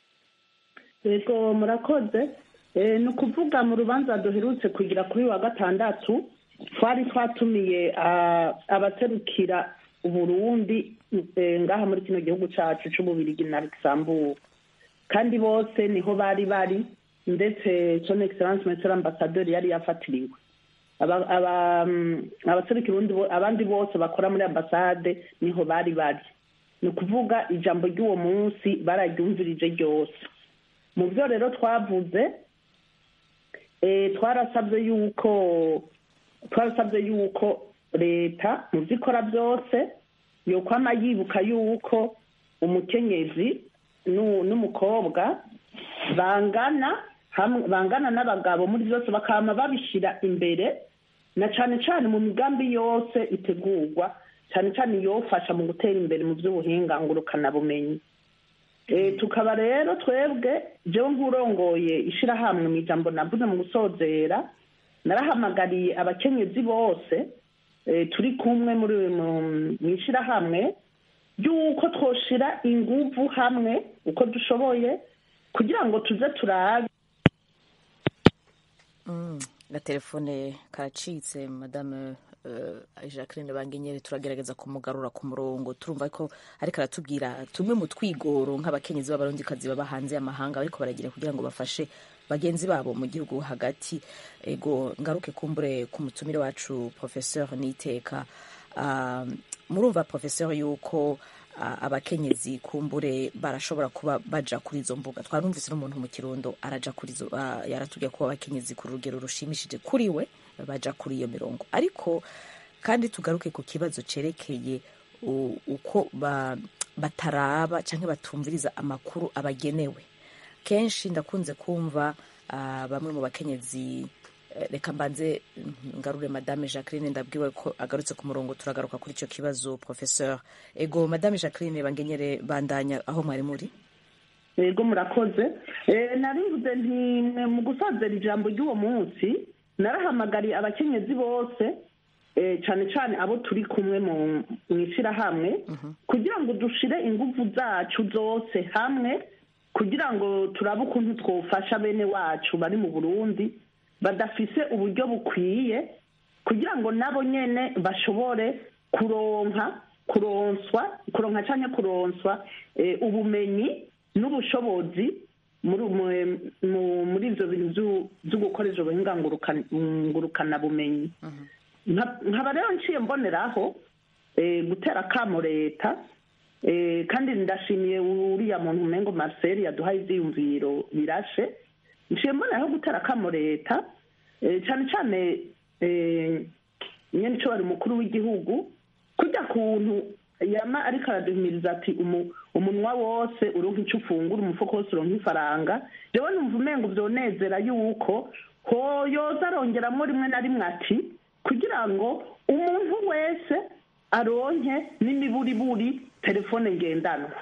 yego murakoze Eh, ni ukuvuga mu rubanza duherutse kugira kuri wa gatandatu twari twatumiye ah, abaserukira uburundi eh, ngaha muri kino gihugu cacu c'ububirigi na luxembourg kandi bose niho bari bari ndetse son excellence monsieur ambassadeur yari yafatiriwe Aba- aba- mm, abaserukira ubundi bo- abandi bose bakora muri ambasade niho bari bari ni ukuvuga ijambo ry'uwo munsi bararyumvirije ryose mu byo rero twavuze eh, twarasabye yuko twarasabye yuko leta mu byo ikora byose yokwama yibuka yuko umukenyezi nu- n'umukobwa bangana hamwe bangana n'abagabo muri byose bakama babishyira imbere na cyane cyane mu migambi yose itegurwa cyane cyane yofasha mu gutera imbere mu by'ubuhinga ngurukanabumenyi Eh, tukaba rero twebwe jewe nk'urongoye ishirahamwe mu ijambo navuze mu gusozera narahamagariye abakenyezi bose eh, turi kumwe muri mu- mu ishirahamwe ry'uko twoshira inguvu hamwe uko dushoboye kugira ngo tuze turabe Mm, agatelefone karacitse madame uh, jacqueline bangenyere turagerageza kumugarura ku murongo turumva ko ariko aratubwira tumwe mu twigoro nk'abakenyezi b'abarundikazi baba hanze y'amahanga bariko baragira kugira ngo bafashe bagenzi babo mu gihugu hagati ego ngaruke kumbure ku mutumire wacu professeur niteka uh, murumva professeur yuko uh, abakenyezi kumbure barashobora kuba baja kuri izo mbuga twarumvise n'umuntu mu kirundo araja kuri izo uh, yaratubwiye ko abakenyezi ku rugero rushimishije kuri we baja kuri iyo mirongo ariko kandi tugaruke ku kibazo cerekeye u- uko ba, bataraba canke batumviriza amakuru abagenewe kenshi ndakunze kumva uh, bamwe mu bakenyezi eh, reka mbanze ngarure madame jacqueline ndabwiwe ko agarutse ku murongo turagaruka kuri icyo kibazo professeur ego madame jacqueline bangenyere bandanya aho mwari muri yego murakoze Eh, narivuze nti mwe mu gusozera ijambo ry'uwo munsi narahamagariye abakenyezi bose eh, cyane cyane abo turi kumwe mu mu ishyirahamwe kugira ngo dushire ingufu zacu zose hamwe kugira ngo turabe ukuntu twofasha bene wacu bari mu burundi badafise uburyo bukwiye kugira ngo nabo nyene bashobore kuronka kuronswa kuronka cyangwa kuronswa eh, ubumenyi n'ubushobozi muri mu- mu- muri ibyo bintu byo- byo gukoresha ubuhinga ngurukan- ngurukanabumenyi Nka- nkaba rero nciye mboneraho eh, gutera akamo leta eh, kandi ndashimiye uriya muntu umengo marcel yaduhaye ivyiyumviro birashe nciye mboneraho gutera akamo leta eh, cyane cyane eh, nyene ico bari umukuru w'igihugu kujya kuntu yama ariko araduhimiriza ati umu- umunwa wose uronka ico ufungura umufuko wose uronka ifaranga jewe numva umengo vyonezera yuko hoyoza arongeramwo rimwe na rimwe ati kugira ngo umuntu wese aronke n'imiburiburi telefone ngendanwa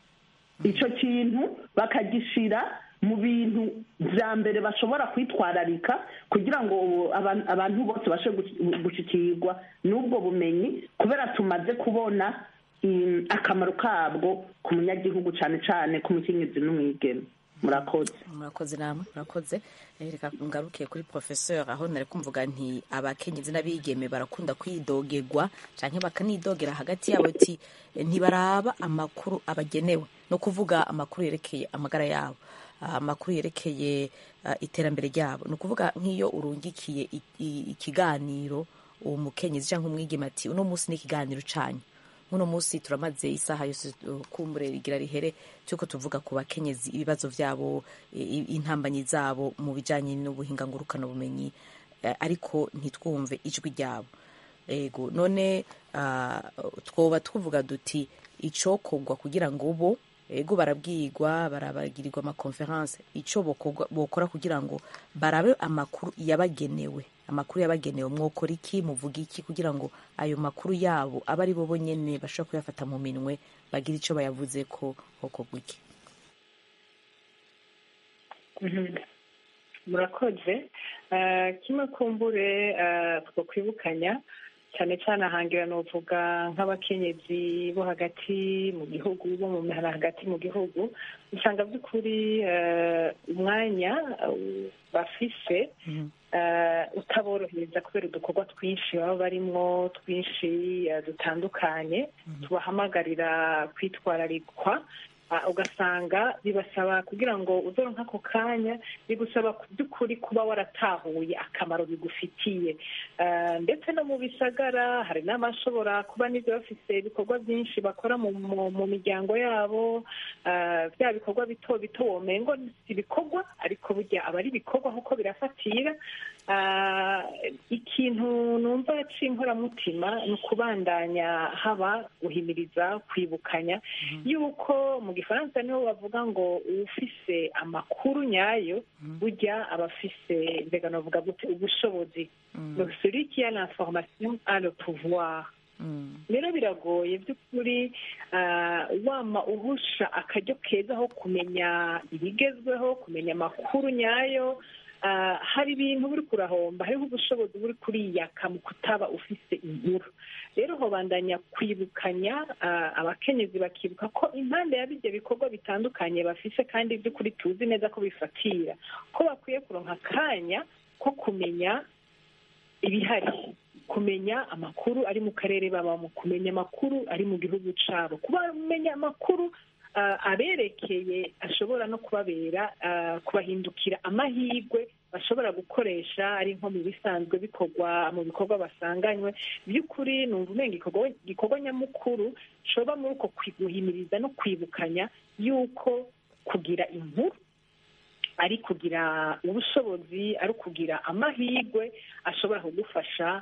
ico kintu bakagishira mu bintu vya mbere bashobora kwitwararika kugira ngo abantu abantu bose bashobore gushikirwa n'ubwo bumenyi kubera tumaze kubona mm, akamaro kabwo ku munyagihugu cane cane ku mukenyezi n'umwigeme murakoze murakoze namwe murakoze Eh, reka ngaruke kuri professeur aho nari kumvuga nti abakenyezi n'abigeme barakunda kwidogegwa canke bakanidogera hagati yabo ti eh, ntibaraba amakuru abagenewe no kuvuga amakuru yerekeye amagara yabo ah, amakuru yerekeye ah, iterambere ryabo ni ukuvuga nk'iyo urungikiye i- i- ikiganiro uwo mukenyezi cyangwa umwigeme ati uno munsi ni ikiganiro canyu muno munsi turamaze isaha yose uh, kumbure rigira rihere cyuko tuvuga ku bakenyezi ibibazo byabo i- i- intambanyi zabo mu bijanye n'ubuhinga ngurukana bumenyi eh, ariko ntitwumve ijwi ryabo ego none ah, twoba tuvuga duti icokogwa kugira ngo bo ego barabwirwa barabagirirwa amakonferanse ico bokorwa- bokora kugira ngo barabe amakuru yabagenewe amakuru yabagenewe mwokora iki muvuga iki kugira ngo ayo makuru yabo abe ari bo bonyene bashobora kuyafata mu minwe bagira ico bayavuze ko hokorwa iki Mhm. murakoze Eh, kimwe kumbure eh, two kwibukanya cyane cyane ahangira novuga nk'abakenyezi bo hagati mu gihugu bo mu mihana hagati mu gihugu usanga by'ukuri eh, umwanya eh, bafise eh, utaborohereza kubera udukorwa twinshi baba barimwo twinshi eh, dutandukanye tubahamagarira kwitwararikwa Ah, ugasanga bibasaba kugira ngo uzoronke ako kanya bigusaba ku by'ukuri kuba waratahuye akamaro bigufitiye Ah, ndetse no mu bisagara hari n'abashobora kuba n'ibyo bafise ibikorwa byinshi bakora mu, mu, mu miryango yabo Ah, bya bikorwa bito bito womengo si ibikorwa ariko burya aba ari ibikorwa kuko birafatira Ah, ikintu numva c'inkoramutima ni ukubandanya haba guhimiriza kwibukanya yuko mu gifaransa niho bavuga ngo ufise amakuru nyayo burya aba afise mbega novuga gute ubushobozi Donc, celui qui a l'information a le pouvoir rero biragoye by'ukuri ah, wama uhusha akaryo keza ho kumenya ibigezweho kumenya amakuru nyayo Ah, hari ibintu buri kurahomba hariho ubushobozi buri kuriyaka mu kutaba ufise inkuru rero hobandanya kwibukanya ah, abakenyezi bakibuka ko impande ya bijya bikorwa bitandukanye bafise kandi by'ukuri tuzi neza ko bifatira ko bakwiye kuronka akanya ko kumenya ibihari kumenya amakuru ari mu karere babamo kumenya amakuru ari mu gihugu cyabo kumenya amakuru ah, aberekeye ashobora no kubabera ah, kubahindukira amahirwe bashobora gukoresha ari nko mu bisanzwe bikorwa mu bikorwa basanganywe by'ukuri numva umenga igikorwa igikorwa nyamukuru coba muri uko guhimiriza no kwibukanya yuko kugira inkuru ari kugira ubushobozi ari kugira amahirwe ashobora kugufasha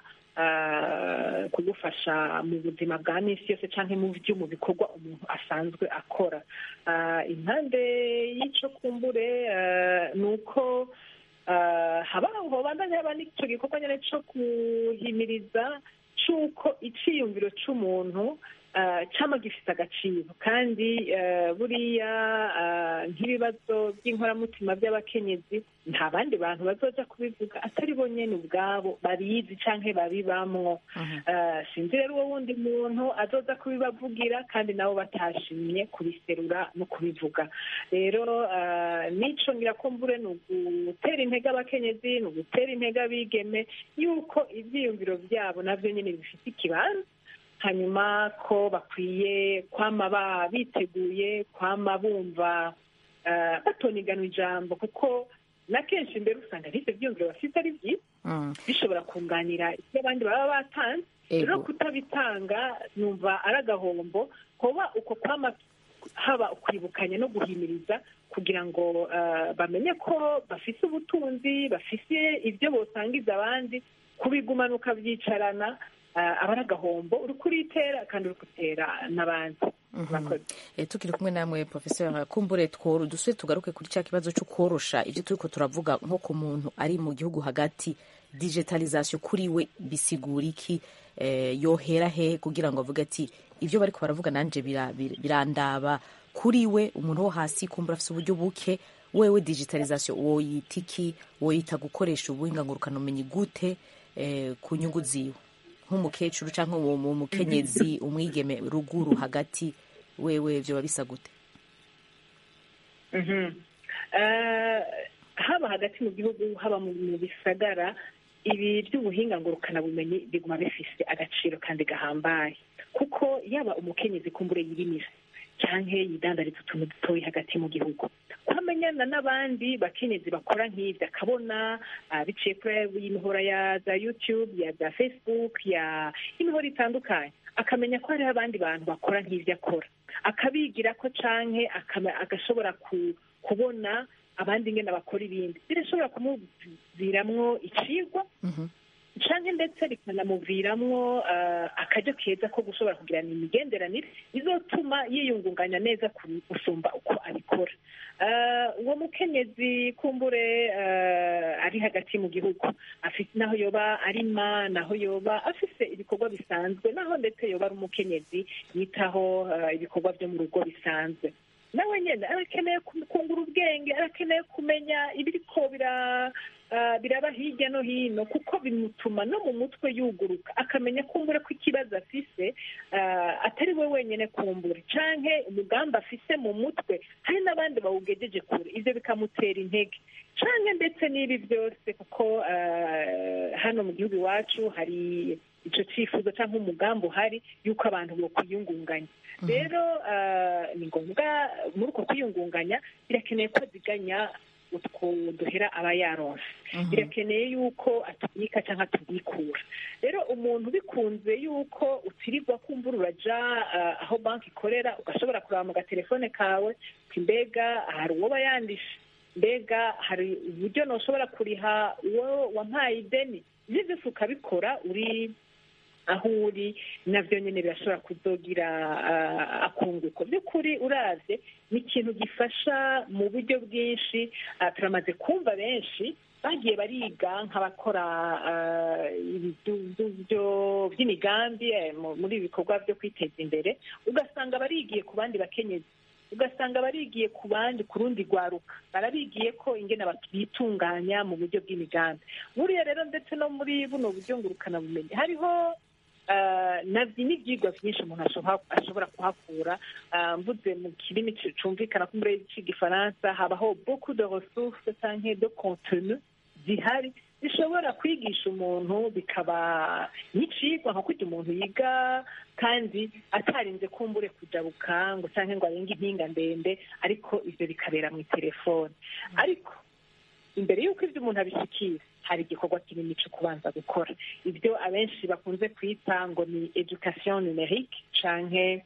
ah, kugufasha mu buzima bwa minsi yose cyangwa mu byo mu bikorwa umuntu asanzwe akora Ah, impande y'icyo kumbure ah, ni uko ah, haba hobandanya haba n'icyo gikorwa nyine cyo guhimiriza cy'uko icyiyumviro cy'umuntu ah, cyama gifite agaciro kandi ah, buriya ah, nk'ibibazo by'inkoramutima by'abakenyezi nta bandi bantu bazoja kubivuga atari bo nyene ubwabo babizi canke babibamwo Ah, sinzi rero uwo wundi muntu azoza kubibavugira kandi nabo batashimye kubiserura no kubivuga rero ah, nico ngira ko mbure ni ugutera intege abakenyezi ni ugutera intege abigeme yuko ivyiyumviro vyabo navyo nyene bifite ikibanza hanyuma ko bakwiye kwama ba biteguye kwama bumva ah, batoniganwa ijambo kuko na kenshi mbere usanga n'ivyo vyiyumviro bafite ari vyiza bishobora kunganira ibyo abandi baba batanze Ego. rero kutabitanga numva ari agahombo kuba uko kwama haba ukwibukanya no guhimiriza kugira ngo ah, bamenye ko bafise ubutunzi bafise ibyo bosangiza abandi kubigumana ukabyicarana ah, aba ari agahombo uri kuritera kandi uri gutera n'abandi Murakoze. Eh, tukiri kumwe namwe professeur kumbure tworo dusubire tugaruke kuri cya kibazo cyo korosha ibyo turiko turavuga nko ku muntu ari mu gihugu hagati digitalisation kuri we bisigura iki eh, yohera he kugira ngo avuge ati ibyo bariko baravuga nanje bira- bira- birandaba kuri we umuntu wo hasi kumbura afise uburyo buke wewe digitalisation woyita iki woyita gukoresha ubuhinga ngurukanabumenyi gute eh, ku nyungu ziwe nk'umukecuru cyangwa uwo mu mukenyezi umwigeme ruguru hagati wewe vyoba bisa gute Mhm. Ah, haba hagati mu gihugu haba mu mu bisagara ibi by'ubuhinga ngurukanabumenyi biguma bifise agaciro kandi gahambaye kuko yaba umukenyezi kumbure yirimira canke yidandariza utuntu dutoyi hagati mu gihugu kwamenyana n'abandi bakenyezi bakora nk'ibyo akabona ah, biciye kuri imihora ya za youtube ya za facebook ya imihora itandukanye akamenya ko hariho abandi bantu bakora nk'ibyo akora akabigira ko canke akama- agashobora ku- kubona abandi ngene bakora ibindi birashobora kumuviramwo icigwa canke ndetse bikanamuviramwo uh, akaryo keza ko gushobora kugirana imigenderanire bizotuma yiyungunganya neza ku- gusumba uko abikora Uh, uwo mukenyezi kumbure uh, ari hagati mu gihugu afite naho yoba arima naho yoba afise ibikorwa bisanzwe naho ndetse yoba ari umukenyezi yitaho uh, ibikorwa byo mu rugo bisanzwe nawe nyine arakeneye ku- kungura ubwenge arakeneye kumenya ibiriko bira ah, biraba hirya no hino kuko bimutuma no mu mutwe yuguruka akamenya kumbura ko ikibazo afise ah, atari we wenyine kumbura canke umugambi afise mu mutwe hari n'abandi bawugejeje kure ivyo bikamutera intege canke ndetse n'ibi byose kuko ah, hano mu gihugu iwacu hari ico cifuzo canke umugambi uhari yuko abantu bokwiyungunganya rero ah, ni ngombwa muri uko kwiyungunganya birakeneye ko aziganya utwo duhera aba yaronse birakeneye yuko atubika cyangwa atubikura rero umuntu bikunze yuko utirirwa kumbura uraja ah, aho banki ikorera ugashobora kuraba mu gatelefone kawe uti mbega hari uwo bayandisha mbega hari uburyo ntushobora kuriha uwo wampaye ideni ibyo byose ukabikora uri aho uri nabyo nyine birashobora kuzogira ah, akunguko by'ukuri uravye ni ikintu gifasha mu buryo bwinshi ah, turamaze kumva benshi bagiye bariga nk'abakora ah, ibyo by'imigambi eh, mu- muri ibi bikorwa byo kwiteza imbere ugasanga barigiye ku bandi bakenyezi ugasanga barigiye ku bandi ku rundi rwaruka barabigiye ko ingene bitunganya mu buryo bw'imigambi buriya rero ndetse no muri buno buryo ngurukanabumenyi hariho ah, navyo n'ivyigwa vyinshi umuntu ashoha- ashobora kuhakura Ah, mvuze mu kirimi cu- cumvikana ko muri c'igifaransa habaho beaucoup de ressources canke de contenu zihari zishobora kwigisha umuntu bikaba n'icigwa nko kurya umuntu yiga kandi atarinze kumbure kujabuka ngo canke ngo arenge impinga ndende ariko ivyo bikabera mu telefone ariko imbere y'uko ibyo umuntu abishyikira hari igikorwa kinini cyo kubanza gukora ibyo abenshi bakunze kwita ngo ni education numerique canke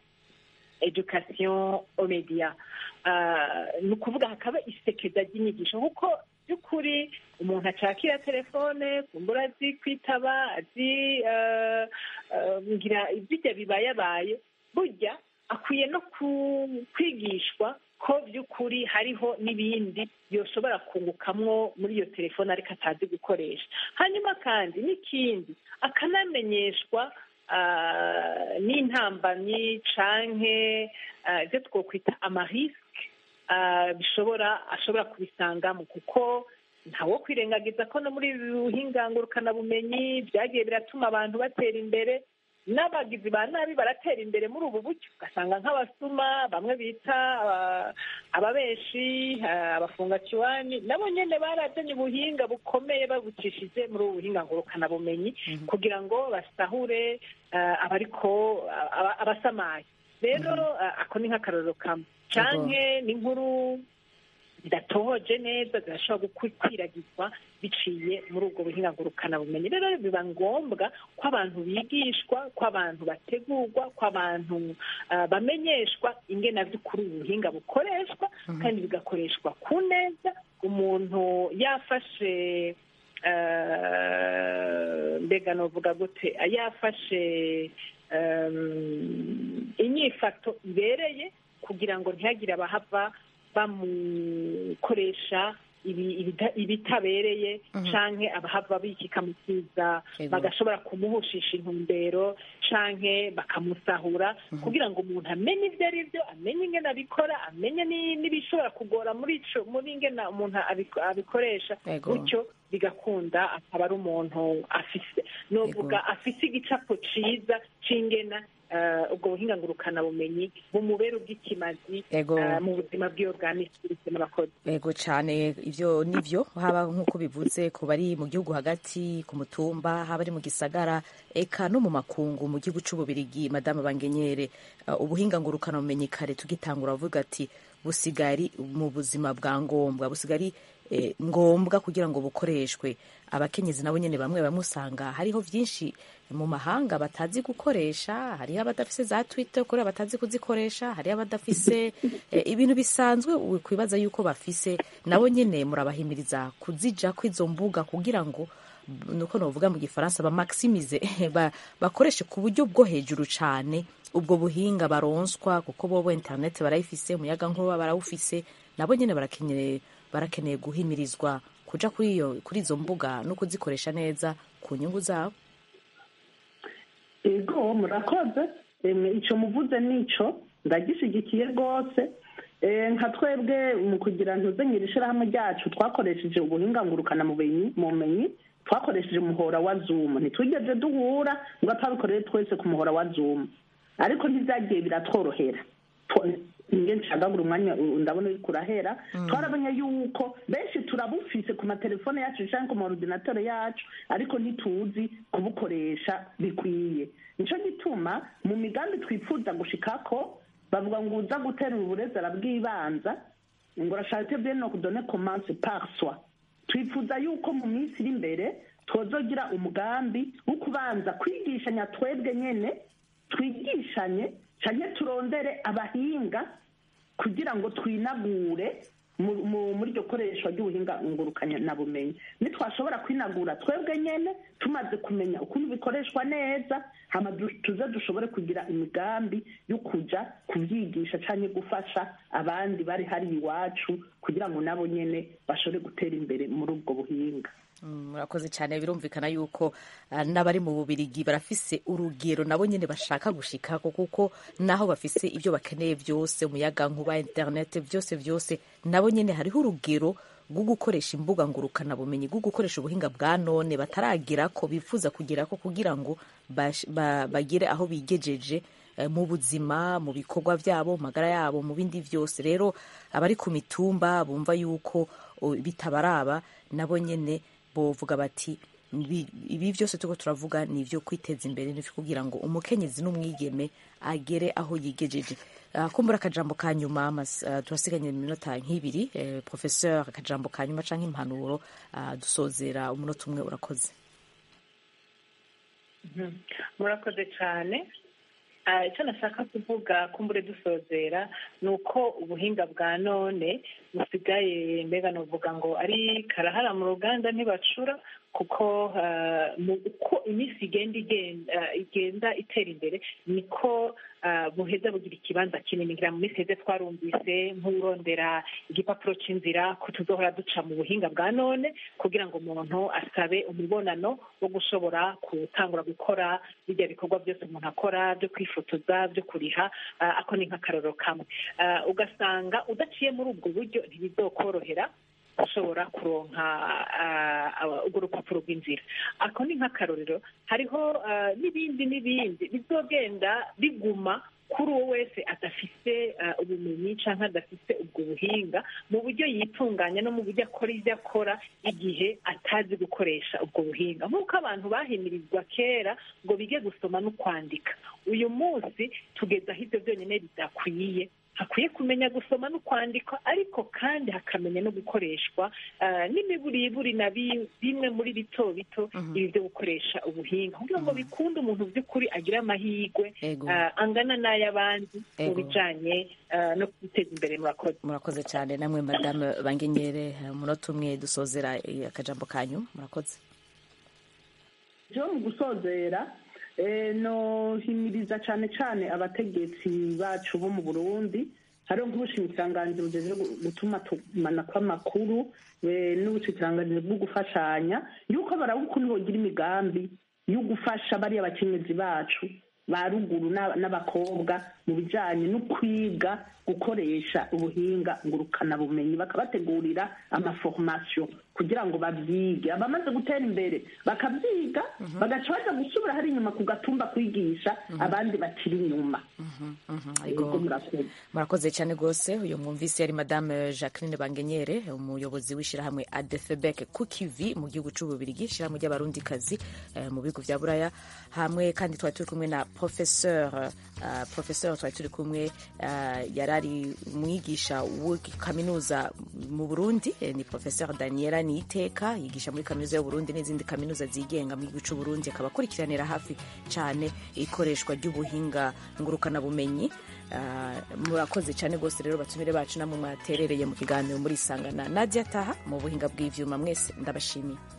education au media Ah, ni ukuvuga hakaba isekeza ry'inyigisho kuko by'ukuri umuntu acakira telefone kumbura azi kwitaba azi ah, ah, ngira ibijya bibayabaye burya akwiye no ku- kwigishwa ko by'ukuri hariho n'ibindi yoshobora kungukamwo muri iyo telefone ariko atazi gukoresha hanyuma kandi n'ikindi akanamenyeshwa ah, n'intambamyi canke ah, ibyo twokwita amarisike ah, bishobora ashobora kubisangamo kuko ntawo kwirengagiza ko no muri ibi buhinga ngurukanabumenyi byagiye biratuma abantu batera imbere n'abagizi ba nabi baratera imbere muri ubu buryo ugasanga nk'abasuma bamwe bita aba- ababeshi ah, abafungakiwani nabo nyene barazanye ubuhinga bukomeye babucishije muri ubu buhinga ngurukanabumenyi kugira ngo basahure ah, abariko aba- abasamaye rero ah, ako ni nk'akarorero kamwe canke n'inkuru zidatohoje neza zirashobora gukwiragizwa biciye muri ubwo buhinga ngurukanabumenyi rero biba ngombwa ko abantu bigishwa ko abantu bategurwa ko abantu ah, bamenyeshwa ingena by'ukuri ubu buhinga bukoreshwa kandi bigakoreshwa ku neza umuntu yafashe ah, mbega novuga gute ah, yafashe um, inyifato ibereye kugira ngo ntihagire abahava bamukoresha ibi- ibita- ibitabereye canke abahava bikikamukiza Ego. bagashobora kumuhushisha intumbero canke bakamusahura kugira ngo umuntu amenye ibyo ari byo amenye ingene abikora amenye ni- n'ibishobora kugora muri ico muri ingene umuntu abiko- abikoresha Ego. gutyo bigakunda akaba ari umuntu afise novuga afise igicapo ciza c'ingena eh, ubwo buhinga ngurukana bumenyi bumubera ubw'ikimazi Ego. eh, mu buzima bwiwe bwa misi yose n'abakozi Ego cyane ivyo nivyo haba nk'uko bivuze ku bari mu gihugu hagati ku mutumba haba ari mu gisagara eka no mu makungu mu gihugu c'ububirigi madame bangenyere uh, ubuhinga ngurukana bumenyi kare tugitangura avuga ati busigari mu buzima bwa ngombwa busigari eh, ngombwa kugira ngo bukoreshwe abakenyezi nabo nyene bamwe bamwe usanga hariho vyinshi mu mahanga batazi gukoresha hariho abadafise za twitter kuri batazi kuzikoresha hariho abadafise eh, ibintu bisanzwe kwibaza yuko bafise nabo nyene murabahimiriza kuzija kw'izo mbuga kugira ngo nuko novuga mu gifaransa bamakisimize ba, bakoreshe ku buryo bwo hejuru cane ubwo buhinga baronswa kuko bobo internet barayifise umuyaga nkuba barawufise nabo nyene barakeneye barakeneye guhimirizwa kuja kuri iyo kuri izo mbuga no kuzikoresha neza ku nyungu zabo ego murakoze emwe icyo muvuze nico ndagishyigikiye rwose Eh, nka twebwe mu kugira ntuzengere ishyirahamwe ryacu twakoresheje ubuhinga ngurukana mu bumenyi- mu bumenyi twakoresheje umuhora wa zoom ntitwigeze duhura ngo atabikorere twese ku muhora wa zoom ariko ntibyagiye biratworohera Tw- nge nshagagura umwanya uh, ndabona uriko urahera twarabonye yuko benshi turabufise ku matelefone yacu canke ku maordinateur yacu ariko ntituzi kubukoresha bikwiye nico gituma mu migambi twifuza gushikako bavuga ngo uza guterura uburezi arabwibanza ngo urashaka bien no kudone commence par soi twifuza yuko mu minsi iri imbere twozogira umugambi wo kubanza kwigishanya twebwe nyene twigishanye canke turondere abahinga kugira ngo twinagure mu- mu- muri iryo koreshwa ry'ubuhinga ngurukanya na bumenyi nitwashobora kwinagura twebwe nyene tumaze kumenya ukuntu bikoreshwa neza hama du- tuze dushobore kugira imigambi yo kuja kubyigisha canke gufasha abandi bari hari iwacu kugira ngo nabo nyene bashobore gutera imbere muri ubwo buhinga Mm, murakoze cyane birumvikana yuko ah, n'abari mu bubirigi barafise urugero nabo nyene bashaka gushikako kuko naho bafise ibyo bakeneye byose umuyaga nkuba internet byose byose nabo nyene hariho urugero rwo gukoresha imbuga ngurukana bumenyi rwo gukoresha ubuhinga bwa none bataragira ko bifuza kugira ko kugira ngo bash- ba- bagire aho bigejeje eh, mu buzima mu bikorwa byabo mu magara yabo mu bindi byose rero abari ku mitumba bumva yuko o, bitabaraba nabo nyene bovuga bati "Ibi- ibi byose turiko turavuga ni ibyo kwiteza imbere ni kugira ngo umukenyezi n'umwigeme agere aho yigejeje Ah, kumbura akajambo ka nyuma mas- ah, turasiganye iminota nk'ibiri eh, professeur akajambo ka nyuma canke impanuro ah, dusozera umunota umwe urakoze Mhm. murakoze cyane Ah, icyo nashaka kuvuga kumbure dusozera ni uko ubuhinga bwa none busigaye mbega nuvuga ngo ari karahara mu ruganda ntibacura kuko ah, mu- uko iminsi igenda igenda igenda itera imbere niko ah, buheza bugira ikibanza kinini ngira mu minsi heze twarumvise nk'urondera igipapuro cy'inzira ko tuzohora duca mu buhinga bwa none kugira ngo umuntu asabe umubonano wo gushobora gutangura gukora bijya bikorwa byose umuntu akora byo kwifotoza byo kuriha ah, ako ni nk'akarorero kamwe Ah, ugasanga udaciye muri ubwo buryo ntibizokorohera ushobora kuronka ah, ah, urwo rupapuro rw'inzira ako ni nk'akarorero hariho ah, n'ibindi n'ibindi bizogenda biguma kuri uwo wese adafite ah, ubumenyi cyangwa adafite ubwo buhinga mu buryo yitunganya no mu buryo akora ibyo akora igihe atazi gukoresha ubwo buhinga nk'uko abantu bahimirizwa kera ngo bige gusoma no kwandika uyu munsi tugeze aho ibyo byonyine bidakwiye hakwiye kumenya gusoma no kwandika ariko kandi hakamenya no gukoreshwa ah, n'imiburiburi na bi- bimwe muri bito bito ibi byo gukoresha ubuhinga kugira ngo bikunde umuntu by'ukuri agire amahirwe Ego. ah, angana n'ay'abandi mu Ego. bijanye ah, no guteza imbere murakoze murakoze cyane namwe madame bangenyere eh, umunota umwe dusozera eh, akajambo kanyu murakoze byo mu gusozera eh, nohimiriza cyane cyane abategetsi bacu bo mu burundi hariho nk'ubushikiranganji bujeje gu- gutuma tumana kw'amakuru eh, n'ubushikiranganji bwo gufashanya yuko baraba ukuntu bogira imigambi yo gufasha bariya bakenyezi bacu ba ruguru n'a- n'abakobwa mu bijanye no kwiga gukoresha ubuhinga ngurukanabumenyi bakabategurira amaformation kugira ngo babyige abamaze gutera imbere bakabyiga bagaca baja gusubira hari inyuma ku gatumba kwigisha abandi bakiri inyuma Yego, murakoze. murakoze cyane rwose uyu mwumvise yari madame jacqueline bangenyere umuyobozi w'ishyirahamwe adefebek ku kivi mu gihugu cy'ububirigi ishyirahamwe ry'abarundikazi eh, mu bihugu bya buraya hamwe kandi twari turi kumwe na professeur uh, professeur twari turi kumwe uh, yari ari umwigisha wa kaminuza mu burundi eh, ni professeur daniela niteka yigisha muri kaminuza y'uburundi n'izindi kaminuza zigenga mu gihugu cy'uburundi akaba akurikiranira hafi cyane ikoreshwa ry'ubuhinga ngurukanabumenyi Ah, murakoze cyane rwose rero batumire bacu namwe mwaterereye mu kiganiro muri isangana nadia taha mu buhinga bw'ivyuma mwese ndabashimiye